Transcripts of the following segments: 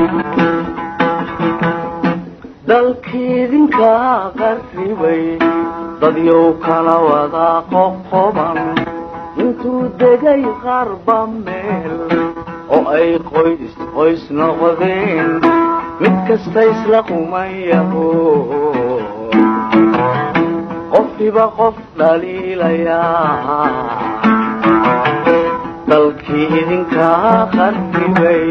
dalkiidinka qarribay dadyow kala wada qoqoban intuu degay qarba meel oo ay qoys qoys noqdeen mid kasta isla qumayaho qofkiba qof dhaliilayaa dalkii idinkaa qarribay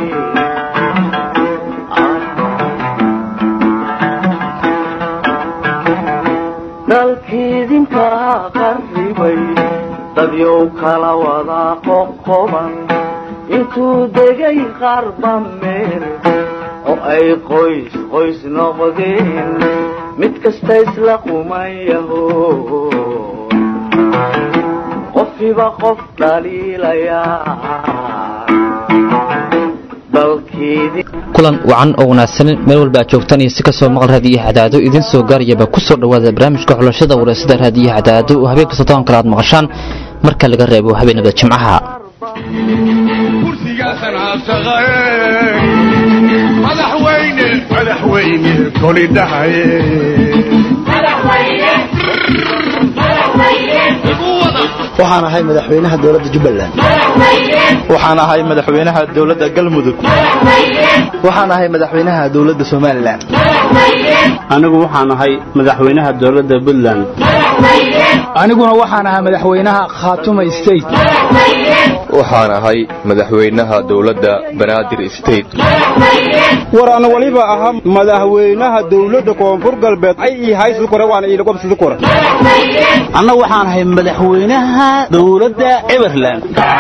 dalkiidinkaa qarribay dadyow kala wada qoqoban intuu degay qarba meel oo ay qoys qoys noqdeen mid kasta isla qumayaho qofkiba qof dhaliilayaa kulan wacan oo wanaagsanin meel walba aad joogtaan iyo si kasoo maqal raadiyaha cadaado idiin soo gaarayaba ku soo dhowaada barnaamijka xulashada wareysada raadiyaha cadaado oo habeen kasta toban kale aad maqashaan marka laga reebo habeenada jimcaha kursigaasan haabsaqae madaxweyne madaxweyne koli dhahaye waxaan ahay madaxweynaha dowladda jubbaland waxaan ahay madaxweynaha dowladda galmudug waxaan ahay madaxweynaha dowladda somalilan anigu waxaan ahay madaxweynaha dowladda puntland aniguna waxaan ahaa madaxweynaha khaatuma state waxaan ahay madaxweynaha dowladda banaadir state war ana waliba ahaa madaxweynaha dowladda koonfur galbeed ay ii haysu kore waana ii lagobsidi kore anna waxaan ahay madaxweynaha dowladda everland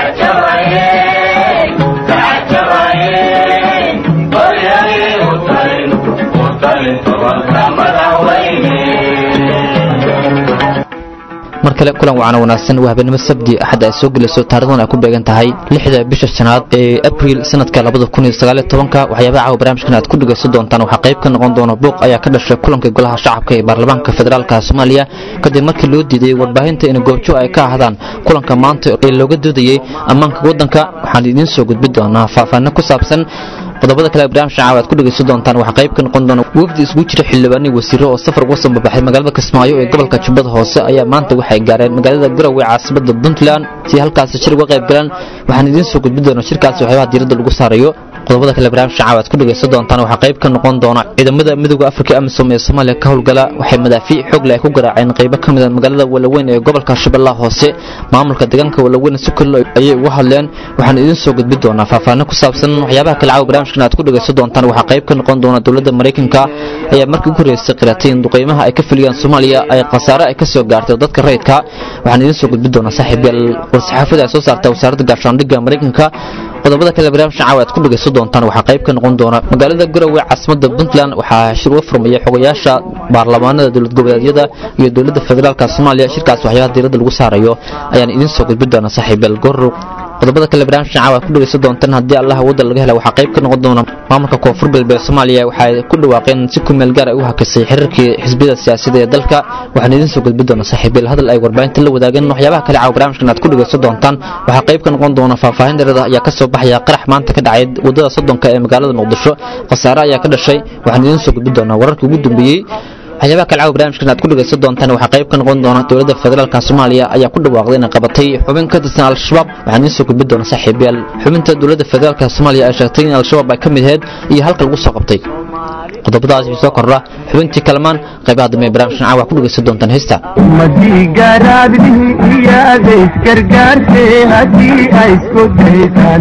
mar kale kulan wacana wanaagsan waa habeenimo sabdi axad ay soo gelayso taarikhdan ay ku beegan tahay lixda bisha shanaad ee abriil sanadka labada kun iyo sagaaliyo tobanka waxyaabaha caawa barnaamijkan aad ku dhegaysan doontaan waxaa qayb ka noqon doona buuq ayaa ka dhashay kulanka golaha shacabka ee baarlamaanka federaalka soomaaliya kadib markii loo diiday warbaahinta in goobjo ay ka ahdaan kulanka maanta ee looga doodayey ammaanka waddanka waxaan idiin soo gudbi doonaa faahfaahino ku saabsan qodobada kale barnaamijka caawa aad ku dhegaysan doontaan waxaa qayb ka noqon doona wafdi isugu jira xildhibaanii wasiiro oo safar uga soo babaxay magaalada kismaayo ee gobolka jubbada hoose ayaa maanta waxay gaareen magaalada garowe caasimada puntland si halkaasi shir uga qayb galaan waxaan idiin soo gudbi doona shirkaasi waxyaabaha diiradda lagu saarayo qodobada kale barnaamijka caawa aad ku dhegaysan doontaan waxaa qayb ka noqon doona ciidamada midooda afrika amisom ee soomaaliya ka howlgala waxay madaafiic xoog leh ay ku garaaceen qaybo ka mida magaalada walaweyn ee gobolka shabeellaha hoose maamulka deegaanka walaweyn si kale ayay uga hadleen waxaan idiin soo gudbi doonaa faahfaahino ku saabsan waxyaabaha kale caawa barnaamijkan aad ku dhegaysan doontaan waxaa qayb ka noqon doona dowladda maraykanka ayaa markii ugu horreysay qiratay in duqeymaha ay ka fuliyaan soomaaliya ay khasaare ay ka soo gaartay dadka rayidka waxaan idiin soo gudbi doonaa saaxiibyaal war-saxaafada ay soo saarta wasaaradda gaashaandhigga maraykanka qodobada kale barnaamijka caawa aad ku dhegaysan doontaan waxaa qayb ka noqon doona magaalada garowe caasimada puntland waxaa shir uga furmaya xogayaasha baarlamaanada dowlad goboleedyada iyo dowladda federaalka soomaaliya shirkaas waxyaabaha diiradda lagu saarayo ayaan idiin soo gudbi doonaa saaxiibyaal gorrow qodobada kale barnaamijka caawa aad ku dhegaysan doontaan haddii allah wadda laga hela waxaa qayb ka noqon doona maamulka koonfur galbeed soomaaliya waxay ku dhawaaqeen si ku meel gaar ay u hakisay xiriirkii xisbiyada siyaasadda ee dalka waxaan idiin soo gudbi doonaa saaxiibyal hadal ay warbaahinta la wadaageen waxyaabaha kale caawa barnaamijkan aad ku dhegaysan doontaan waxaa qayb ka noqon doona faahfaahin dheerada ayaa ka soo baxaya qarax maanta ka dhacay waddada soddonka ee magaalada muqdisho khasaare ayaa ka dhashay waxaan idiin soo gudbi doonaa wararkii ugu dambeeyey waxyaabaha kale caawa barnaamijkan aad ku dhegaysan doontaan waxaa qayb ka noqon doona dowladda federaalka soomaaliya ayaa ku dhawaaqday inay qabatay xubin ka tirsan al-shabaab waxaan idiin soo gudbi doona saaxiibayaal xubinta dowladda federaalka soomaaliya ay sheegtay in al-shabaab ay ka mid ahayd iyo halka lagu soo qabtay qodobadaas wixii soo kordha xubintii kalamaan qaybaha dambe ee barnaamijkan caawa ku dhegaysan doontaan heesta madiigaraadlihi iyaadays gargaarse haddii ay isku daysaan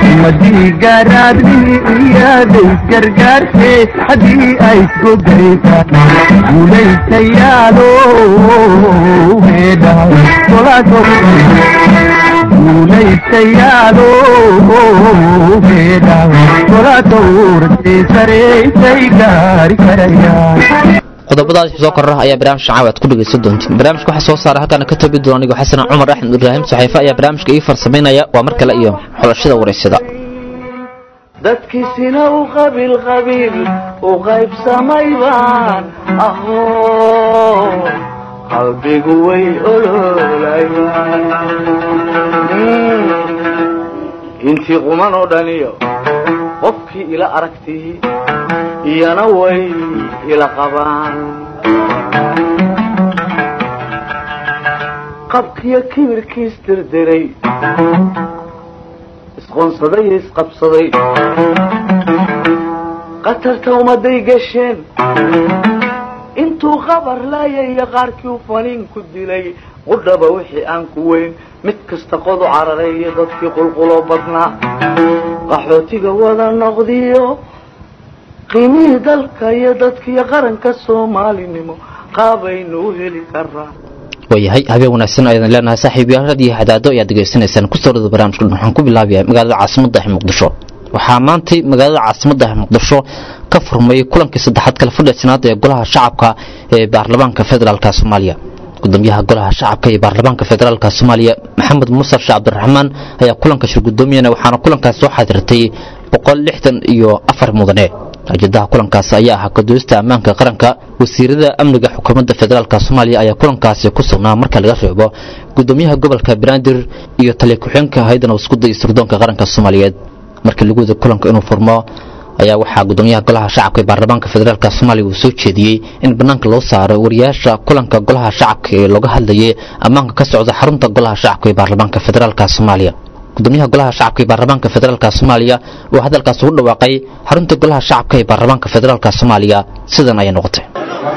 madiigaraadlihi iyaadays gargaarse haddii ay isku daysaan guulaystayaalo heedha guulaystayaalo heedha tola dowrtay saraysay gaari karayaan qodobadaas soo korra ayaa barnaamijka caawa aad ku dhegaysan doontiin barnaamijka waxaa soo saara halkaana ka tabi doona anigoo xasan cumar axmed ibraahim saxiife ayaa barnaamijka ii farsamaynaya waa mar kale iyo xulashada wareysada dadkiisina u qabiil qabiil u qaybsamay baan aho qalbigu way oloolayaan intii quman oo dhaniyo qofkii ila aragtii iyana way ila qabaan qabkiyo kibirkiis dirdiray isqoonsaday iyo isqabsaday qatarta ummaday gasheen intuu qabar laayay iyo qaarkii u faniin ku dilay qudhaba wixii aan ku weyn mid kasta qodu cararay iyo dadkii qulquloo badnaa qaxootiga wada noqdiyo qiimihii dalka iyo dadkiiyo qaranka soomaalinimo qaabaynu u heli karaa waayahay habeen wanaagsan ayaan leenahay saaxiibayaal radio hadaado ayaad degeysanaysaan kusoo dhada barnaamijka waxaan ku bilaabayaa magaalada caasimadda ee muqdisho waxaa maantay magaalada caasimadda ee muqdisho ka furmay kulankii saddexaad kala fadhiisanaad ee golaha shacabka ee baarlamaanka federaalka soomaaliya gudoomiyaha golaha shacabka ee baarlamaanka federaalka soomaaliya maxamed muuse sheekh cabdiraxmaan ayaa kulanka shirgudoomiyana waxaana kulankaas soo xadirtay boqol lixdan iyo afar mudane ujeedaha kulankaas ayaa ahaa kadoodista ammaanka qaranka wasiirada amniga xukuumadda federaalka soomaaliya ayaa kulankaasi ku sugnaa marka laga reebo gudoomiyaha gobolka banaadir iyo taliya ku-xeenka haydan waskuda iyo sirdoonka qaranka soomaaliyeed markii lagu wada kulanka inuu furmo ayaa waxaa gudoomiyaha golaha shacabka ee baarlamaanka federaalk soomaaliya uu soo jeediyey in bannaanka loo saaro wariyaasha kulanka golaha shacabka ee looga hadlayay ammaanka ka socda xarunta golaha shacabka ee baarlamaanka federaalk soomaaliya gudoomiyaha golaha shacabka ee baarlamaanka federaalk soomaaliya oo hadalkaas ugu dhawaaqay xarunta golaha shacabka ee baarlamaanka federaalk soomaaliya sidan ayay noqotay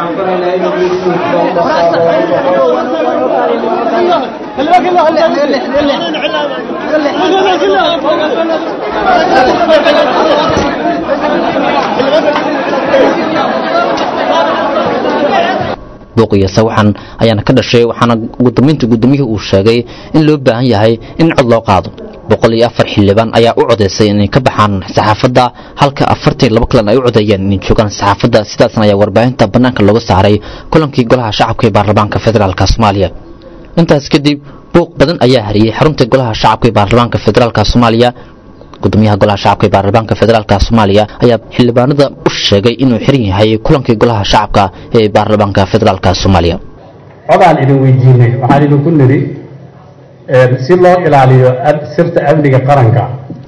buuqiyo sawaxan ayaana ka dhashay waxaana gudoominta gudoomiyuhu uu sheegay in loo baahan yahay in cod loo qaado boqol iyo afar xildhibaan ayaa u codaysay inay ka baxaan saxaafadda halka afartan laba kalan ay u codeeyeen inay joogaan saxaafadda sidaasna ayaa warbaahinta bannaanka looga saaray kulankii golaha shacabka ee baarlamaanka federaalk soomaaliya intaas kadib buuq badan ayaa hariyey xarunta golaha shacabka ee baarlamaanka federaalk soomaaliya gudoomiyaha golaha shacabka ee baarlamaanka federaalk soomaaliya ayaa xildhibaanada u sheegay inuu xiran yahay kulankii golaha shacabka ee baarlamaanka federaalk soomaaliya codaan idin weydiinay waxaan idinku nidhi si loo ilaaliyo sirta amniga qaranka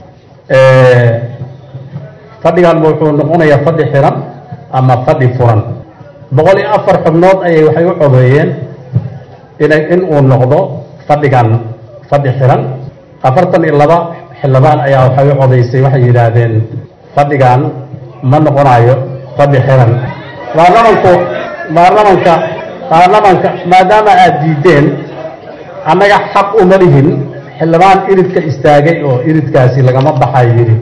fadhigan wuxuu noqonayaa fadhi xiran ama fadhi furan boqol iyo afar xubnood ayay waxay u codeeyeen inay in uu noqdo fadhigan fadhi xiran afartan iyo laba xildhibaan ayaa waxay u codaysay waxay yidhaahdeen fadhigan ma noqonayo fadhi xiran baarlamanku baarlamanka baarlamanka maadaama aad diideen annaga xaq uma lihin xildhibaan iridka istaagay oo iridkaasi lagama baxay yidhi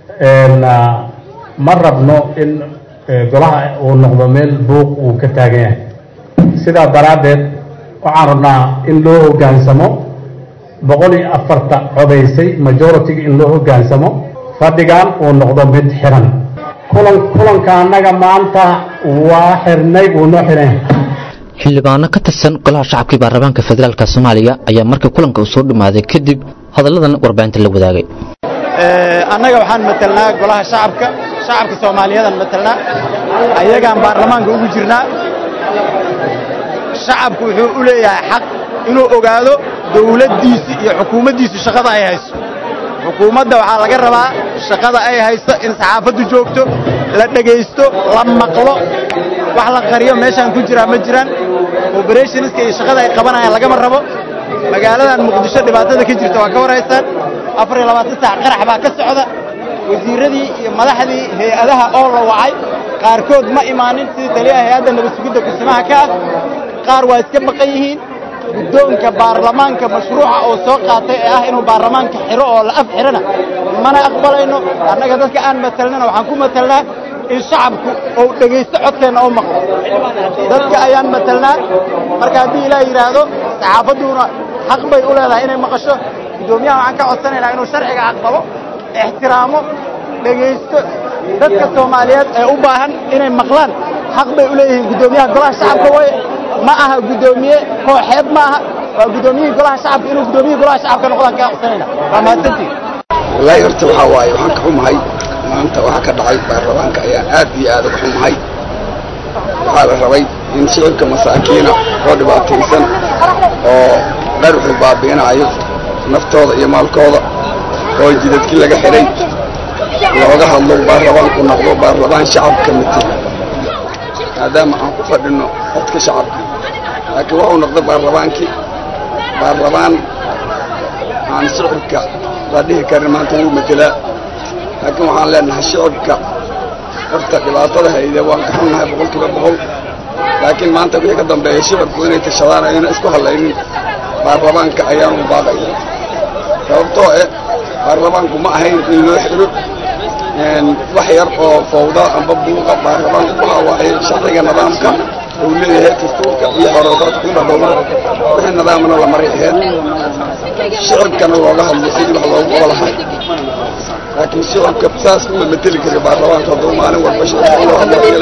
ma rabno in golaha uu noqdo meel buuq uu ka taagan yahay sidaa daraaddeed waxaan rabnaa in loo hoggaansamo boqol iyo afarta codaysay majoritiga in loo hoggaansamo fadhigan uu noqdo mid xiran kulan kulanka annaga maanta waa xirnay wuu noo xiran xildhibaano ka tirsan golaha shacabka ee baarlamaanka federaalk soomaaliya ayaa markii kulanka uu soo dhammaaday kadib hadalladan warbaahinta la wadaagay annaga waxaan matelnaa golaha shacabka shacabka soomaaliyadan matelnaa ayagaan baarlamaanka ugu jirnaa shacabku wuxuu u leeyahay xaq inuu ogaado dawladdiisi iyo xukuumaddiisu shaqada ay hayso xukuumadda waxaa laga rabaa shaqada ay hayso in saxaafaddu joogto la dhegaysto la maqlo wax la qariyo meeshaan ku jiraa ma jiraan oberationiska iyo shaqada ay qabanayaan lagama rabo magaaladan muqdisho dhibaatada ka jirta waa ka warhaysaan afar iyo labaatan saac qarax baa ka socda wasiirradii iyo madaxdii hay-adaha oo la wacay qaarkood ma imaanin sidii taliyaha hay-adda nabadsugidda kusimaha ka ah qaar waa iska baqan yihiin guddoonka baarlamaanka mashruuca oo soo qaatay ee ah inuu baarlamaanka xiro oo la af xirana mana aqbalayno annaga dadka aan matelnana waxaan ku matelnaa in shacabku uu dhegaysto codkeenna oo maqlo dadka ayaan matelnaa marka haddii ilaah yidhaahdo saxaafadduna xaq bay u leedahay inay maqasho guddoomiyaha waxaan ka codsanaynaa inuu sharciga aqbalo ixtiraamo dhegaysto dadka soomaaliyeed ee u baahan inay maqlaan xaq bay u leeyihiin guddoomiyaha golaha shacabka waye ma aha guddoomiye kooxeed ma aha waa guddoomiyihii golaha shacabka inuu guddoomiyihii golaha shacabka noqdaan kaa codsanayna waa mahadsantiin wallaahi horta waxaa waaye waxaan ka xumahay maanta waxa ka dhacay baarlamaanka ayaan aad iyo aad uga xumahay waxaa la rabay in shicibka masaakiina oo dhibaataysan oo dharxu baabi'inaayo naftooda iyo maalkooda oo jidadkii laga xidhay looga hadlo baarlamaanku noqdo baarlamaan shacabka matela maadaama aan ku fadhino codka shacabka laakiin wuxuu noqday baarlamaankii baarlamaan aan shicibka la dhihi karin maanta wuu matelaa laakiin waxaan leenahay shicibka horta dhibaatada hayde waan ka xunnahay boqol kiiba boqol laakiin maanta wixii ka dambeeya shicibku inay tashadaan ayna isku hadlaynin baarlamaanka ayaanu baaqaya sababtoo eh baarlamaanku ma ahayn in loo xiro wax yar oo fawda amba buuqa baarlamaanku waxa waaye sharciga nidaamka uu leeyahay dastuurka iyo xoroodaadku in la dhowro wixii nidaamna la mari aheed shicibkana looga hadlo sidii wax loogu qolahay laakiin shicibka saas uma mateli kari baarlamaanka hadduu maalin walba shicibka loo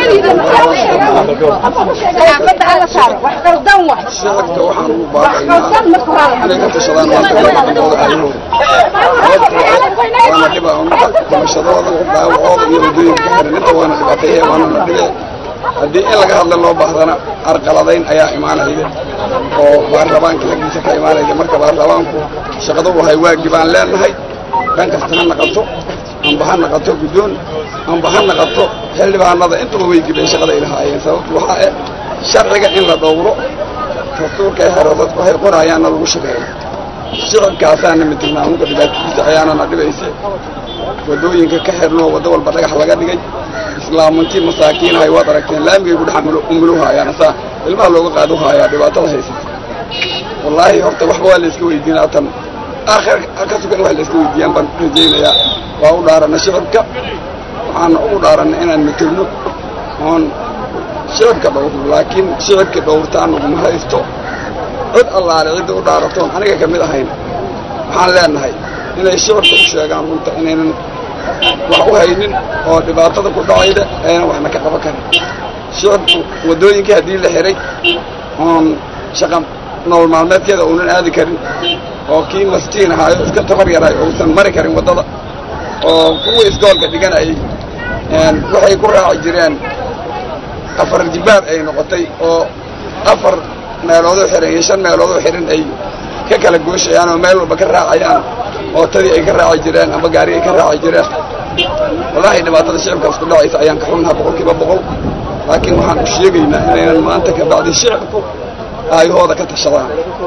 hadlo shicibka waxaan ugu baaqaynaa inay ka tashadaan maanta gabadhooda ayahooda waana dhiba dhimashadooda dhaawacooda iyo waddooyinka ka xiran inta waana dhibaateeye waana la dhibe haddii in laga hadla loo baahdana arqaladayn ayaa imaanayda oo baarlamaanka lagdiisa ka imaanayda marka baarlamaanku shaqadu wahay waagi baan leenahay dhan kasta ha naqato amba ha naqato guddoon amba ha naqato xildhibaanada intaba way gibeen shaqada ay lahaayeen sababtu waxaa eh sharciga in la dhowro dastuurka ee xero dadku waxay qorayaanna lagu shaqeeyo shicibkaasaana midilnaa unka dhibaatadiisa ayaana na dhibaysa waddooyinka ka xirnoo waddo walba dhagax laga dhigay islaamantii masaakiinahay waad aragteen laamigay ku dhex umuluhaayaan asaa ilmaha looga qaadu haayaa dhibaatada haysata wallaahi horta waxba waa la iska weydiinaa tan aakhir ka sugan wax la iska weydiiyaan baan rajaynayaa waa u dhaaranna shicibka waxaana ugu dhaaranna inaan matilno oon shicibka dhowrno laakiin shicibka dhowrtaan naguma haysto cid allaale cidda u dhaaratoon aniga ka mid ahayn waxaan leenahay inay shicibka u sheegaan runta inaynan wax u haynin oo dhibaatada ku dhacayda aynan waxna ka qaban karin shicibku waddooyinkii haddii la xiray oon shaqa nolol maalmeedkeeda uunan aadi karin oo kii mastiin ahaayo iska tabar yaray uusan mari karin waddada oo kuwii isgoolka dhiganayay waxay ku raaci jireen afar jibaar ay noqotay oo afar meeloodoo xiran iyo shan meeloodoo xiran ay ka kala gooshayaan oo meel walba ka raacayaan oo tadii ay ka raaci jireen amba gaari ay ka raaci jireen wallaahi dhibaatada shicibkaas ku dhacaysa ayaan ka xunnaha boqol kiiba boqol laakiin waxaan u sheegaynaa inaynan maanta ka bacdi shicibku aayahooda ka tashadaan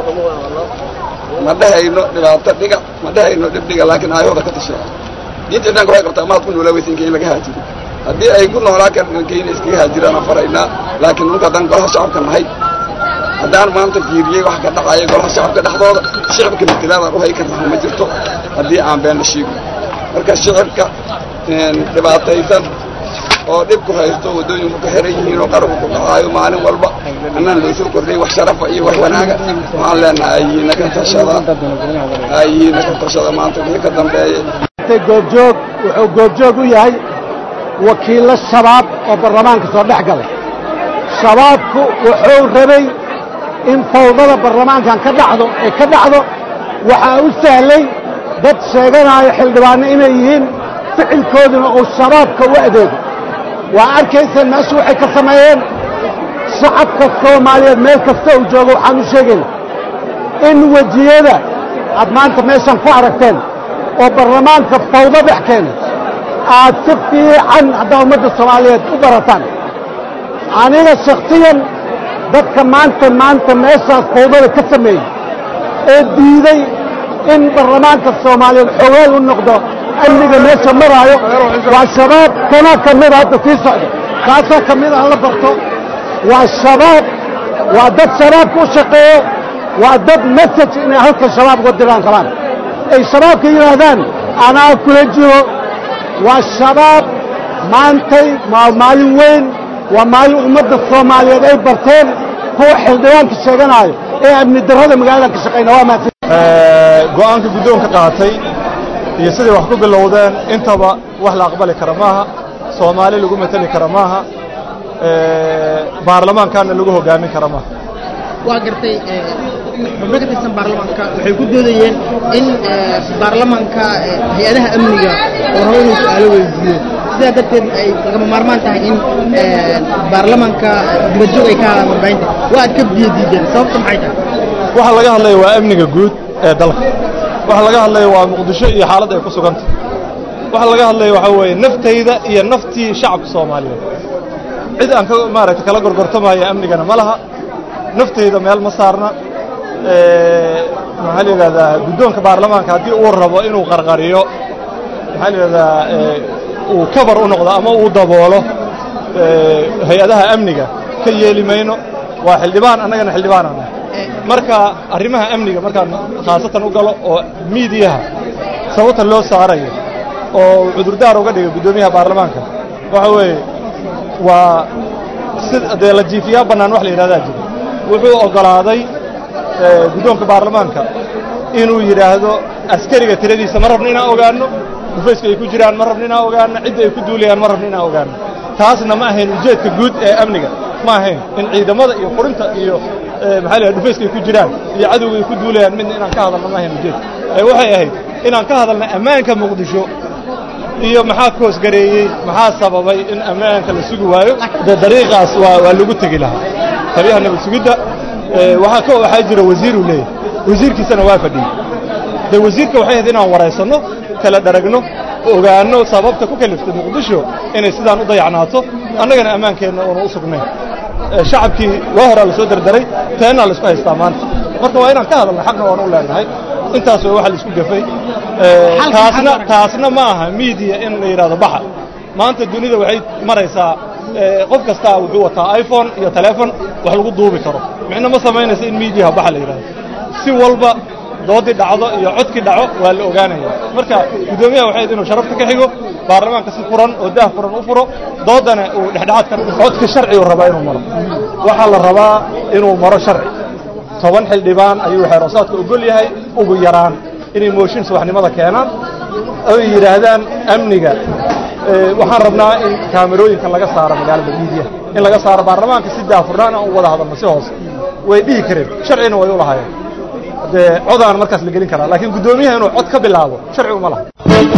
ma dhehayno dhibaato dhiga ma dhehayno dhib dhiga laakiin aayahooda ka tashadaan diinta dhanka waxay qabtaa maad ku noolaa weysa inka in laga haajiro haddii ay ku noolaa karkayna iskaga haajiraan aan faraynaa laakiin dhulka haddaan golaha shacabka nahay haddaan maanta fiiriyey wax ka dhacaya golaha shacabka dhexdooda shicibka matilaadaan u hay karnaa ma jirto haddii aan beenna sheego marka shicibka dhibaataysan oo dhibku haysto waddooyinku ka xiran yihiin oo qaranku ku dhacaayo maalin walba annaan loo soo kordhay wax sharafa iyo wax wanaaga waxaan leenahay ayihiina ka tashada ayihiina ka tashada maanta wixii ka dambeeyay goobjoog wuxuu goobjoog u yahay wakiillo shabaab oo baarlamaanka soo dhex galay shabaabku wuxuu rabay in fawdada baarlamaankan ka dhacdo ee ka dhacdo waxaa u sahlay dad sheeganaayo xildhibaanno inay yihiin ficilkooduna uu shabaabka u adeego waa arkayseen meeshu waxay ka sameeyeen shacabka soomaaliyeed meel kasta uu joogo waxaan u sheegayna in wejiyada aad maanta meeshan ku aragteen oo baarlamaanka fawdo dhex keenay aad si fiican haddaa ummadda soomaaliyeed u barataan aniga shakhsiyan dadka maanta maanta meeshaas fawdada ka sameeyey ee diiday in baarlamaanka soomaaliyeed xogaal u noqdo amniga meesha maraayo waa shabaab kanaa ka mida hadda sii socda kaasaa ka mid ah la barto waa shabaab waa dad shabaabka u shaqeeyo waa dad message inay halka shabaab uga diraan rabaan ay shabaabka yidhaahdaan anaa kula jiro waa shabaab maantay waa maalin weyn waa maalin ummadda soomaaliyeed ay barteen kuwa xildhibaanka sheeganaayo ee amni darrada magaalada ka shaqayna waa mahadsan go'aanka guddoonka qaatay iyo siday wax ku bilowdeen intaba wax la aqbali kara maaha soomaali lagu mateli kara maaha baarlamaankaana lagu hoggaamin kara maaha waa gartay xubno ka tirsan baarlamaanka waxay ku doodayeen in baarlamaanka hay-adaha amniga oo rabo inuu su-aalo weydiiyo sidaa darteed ay lagama maarmaan tahay in baarlamaanka dibadjoog ay ka hadaan warbaahinta waa aad ka biyo diideen sababta maxay tahay waxa laga hadlaya waa amniga guud ee dalka waxa laga hadlaya waa muqdisho iyo xaaladda ay ku suganta waxa laga hadlaya waxaa weeye naftayda iyo naftii shacabka soomaaliyeed cid aan ka maaragtay kala gorgortamaya amnigana ma laha naftayda meel ma saarna maxaa la yidhahdaa guddoonka baarlamaanka haddii uu rabo inuu qarqariyo maxaa la yidhahdaa uu kabar u noqdo ama uu daboolo hay-adaha amniga ka yeeli mayno waa xildhibaan annagana xildhibaanaan marka arrimaha amniga markaan khaasatan u galo oo miidiyaha sababta loo saarayo oo cudurdaar uga dhigay guddoomiyaha baarlamaanka waxa weeye waa si dee la jiifiyaa bannaan wax la yidhahdaa jira wuxuu oggolaaday guddoonka baarlamaanka inuu yidhaahdo askariga tiradiisa ma rabno inaan ogaanno dhufayska ay ku jiraan ma rabno inaan ogaanno cidda ay ku duulayaan ma rabno inaan ogaanno taasna ma ahayn ujeedka guud ee amniga ma ahayn in ciidamada iyo qurinta iyo maxaa la dhufayska ay ku jiraan iyo cadowga ay ku duulayaan midna inaan ka hadalno ma ahayn ujeedka ee waxay ahayd inaan ka hadalno ammaanka muqdisho iyo maxaa koosgareeyey maxaa sababay in ammaanka la sugi waayo dee dariiqaas waa waa lagu tegi lahaa taliyaha nabad sugidda waxaa ka waxaa jira wasiiruu leeyahay wasiirkiisana waa fadhiyey dee wasiirka waxay ahayd inaan waraysanno kala dharagno ogaanno sababta ku kaliftay muqdisho inay sidaan u dayacnaato annagana ammaankeenna uuna u sugnayn shacabkii waa horaa la soo derderay teennaa laisku haystaa maanta marka waa inaan ka hadalna xaqna waan u leenahay intaas waa waxa laisku gafay taasna taasna ma aha miidiya in la yidhahdo baxa maanta dunida waxay maraysaa qof kastaa wuxuu wataa iphone iyo telefon wax lagu duubi karo micno ma samaynaysa in miidiyaha baxa la yidhahdo si walba doodii dhacdo iyo codkii dhaco waa la ogaanaya marka guddoomiyaha waxay inuu sharafta ka xigo baarlamaanka si furan oo daah furan u furo doodana uu dhexdhexaad ka codka sharci uu rabaa inuu maro waxaa la rabaa inuu maro sharci toban xildhibaan ayuu xeeroosaadka ogol yahay ugu yaraan inay mooshin subaxnimada keenaan oy yidhaahdaan amniga waxaan rabnaa in kaamerooyinka laga saaro magaalada miidiya in laga saaro baarlamaanka si daafurnaan aan u wada hadalno si hoose way dhihi kareen sharcina way u lahaayeen dee codaan markaas la gelin karaa laakiin guddoomiyaha inuu cod ka bilaabo sharci uma laha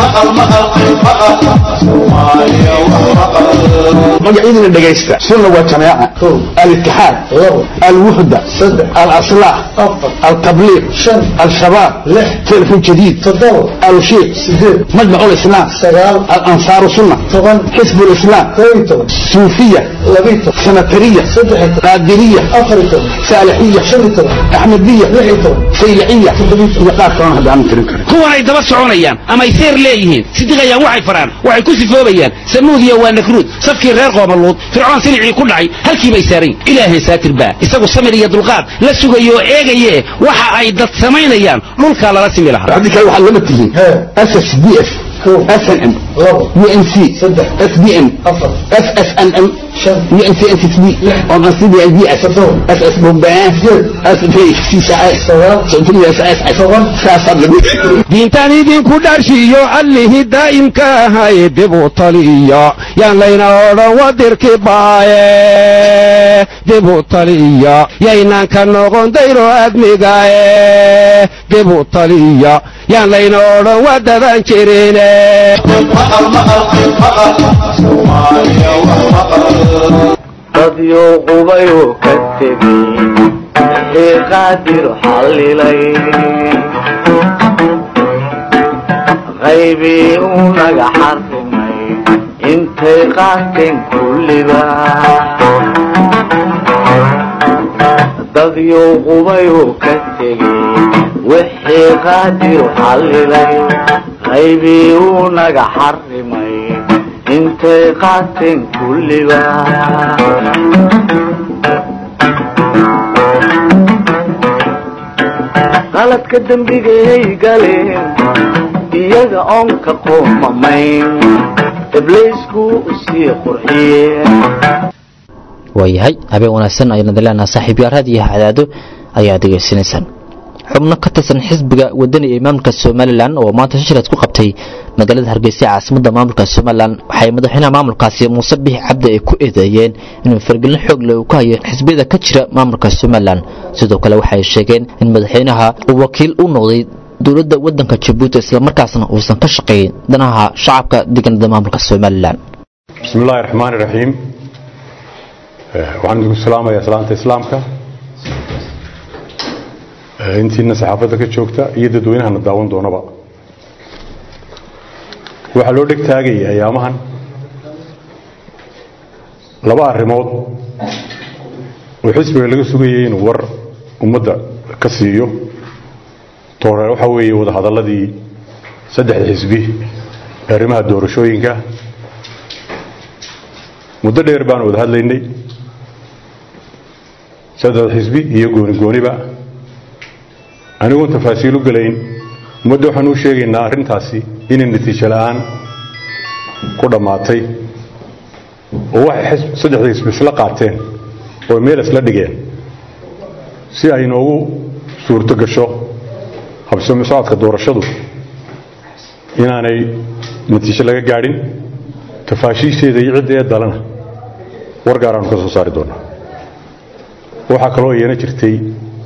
magacyadina dhegaysta sunna waa jamaaca alitixaad alwuxda alaslaax altabliiq al-shabaab telefon jadiid alushiiq majmac lislaam alansaaru sunna xisb lislaam suufiya sanatariya qaadiriya saalixiya axmediya sayliciya iyo qaar kalona hadda aanan tirin karin kuwan ay daba soconayaan ama ay seer leeyihiin sidiqayaan waxay faraan waxay ku sifoobayaan samuudiya waa nakruud safkii reer qoomaluud fircoon silicii ku dhacay halkii bay saarayn ilaahay saatir baa isagu samir iyo dulqaad la sugayo oo eegaye waxa ay dad samaynayaan dhulkaa lala simi lahaa haddii kale waxaad lama tihiin ss d f snm unc sbn ssnm diintan idinku dharshiyo allihii daa'imka ahay dibu taliya yaan layna odhan wadirki baaye dibu taliya yaynaan ka noqon dayro admigaye dibu taliya yaan layna odhan wadadan jirine dadyo qubayu ka tegey wixii qaadir xallilay qaybii uu naga xarrimay intay qaateen kulliba dadyo qubayu ka tegey wixii qaadir xallilay qaybii uu naga xarrimay intay qaateen kulliba qaladka dembigay galeen iyaga oon ka qoomamayn ibliisku usii qurxiyeen waayahay habeen wanaagsan ayaan idin leenaha saaxiibyaaraad iyo hadaado ayaa degeysanaysaan xubno ka tirsan xisbiga wadani ee maamulka somalilan oo maanta shashiraad ku qabtay magaalada hargeysa caasimadda maamulka somalilan waxay madaxweynaha maamulkaasi muuse bixi cabdi ay ku eedeeyeen inuu fargelin xoog leh uu ka hayo xisbiyada ka jira maamulka somalilan sidoo kale waxay sheegeen in madaxweynaha uu wakiil u noqday dowladda waddanka jabuuti islamarkaasna uusan ka shaqayn danaha shacabka deganada maamulka somalilan بسم الله الرحمن الرحيم waxaan idinku salaamayaa salaanta islaamka intiina saxaafadda ka joogta iyo dadweynahana daawan doonaba waxaa loo dheg taagaya ayaamahan laba arrimood oo xisbiga laga sugayay inuu war ummadda ka siiyo toore waxaa weeye wadahadalladii saddexda xisbi ee arrimaha doorashooyinka muddo dheer baanu wada hadlaynay saddexda xisbi iyo gooni gooniba anigoon tafaasiil u gelayn ummadda waxaan u sheegaynaa arrintaasi inay natiijo la'aan ku dhammaatay oo waxay saddexda xisbi isla qaateen oo meel isla dhigeen si ay noogu suurto gasho habsami socodka doorashadu inaanay natiijo laga gaadhin tafaashiisheeda iyo cidda ee dalana war gaaraanu ka soo saari doonaa waxaa kaloo iyana jirtay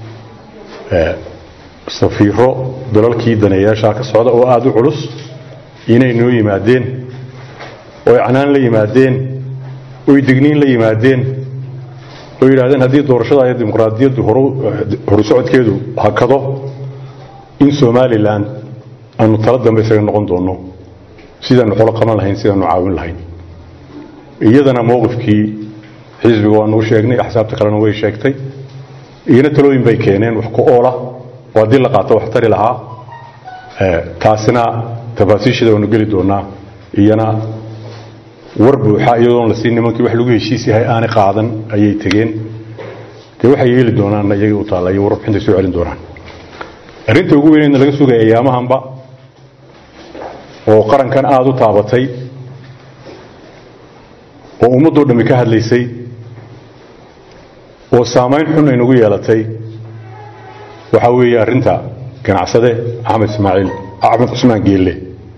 safiiro dalalkii daneeyaashaa ka socda oo aada u culus inay noo yimaadeen oy canaan la yimaadeen oy degniin la yimaadeen oo yidhahdeen haddii doorashada iyo dimuqraadiyaddu horu socodkeedu hakado in somalilan aanu tala dambe isaga noqon doonno sidaanu xolo qaban lahayn sidaanu caawin lahayn iyadana mowqifkii xisbiga waanu u sheegnay axsaabta kalena way sheegtay iyana talooyin bay keeneen wax ku oola oo haddii la qaato wax tari lahaa taasina tafaasiisheeda waanu geli doonaa iyana war buuxa iyadoon la siin nimankii wax lagu heshiis yahay aanay qaadan ayay tegeen dee waxay yeeli doonaanna iyaga u taalla iyo warbixintay soo celin doonaan arrinta ugu weynayna laga sugaya ayaamahanba oo qarankan aada u taabatay oo ummaddoo dhammi ka hadlaysay oo saamayn xun ay nagu yeelatay waxaa weeye arrinta ganacsade axmed ismaaciil axmed cusmaan geelle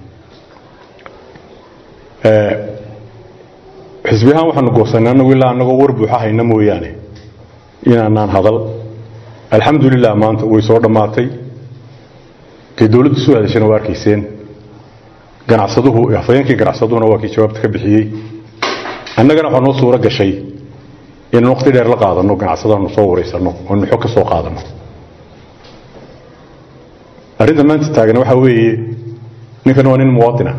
xisbi ahaan waxaanu goosanay annagu ilaa annagoo war buuxa hayna mooyaane inaanaan hadal alxamdulilah maanta way soo dhammaatay dee dowladdu soo hadashana waa arkayseen ganacsaduhu afhayeenkii ganacsaduhuna waa kii jawaabta ka bixiyey annagana waxaa noo suuro gashay inaan waqti dheer la qaadanno ganacsadaanu soo waraysanno oonu xog ka soo qaadanno arrinta maanta taagna waxaa weeye ninkan waa nin muwaadina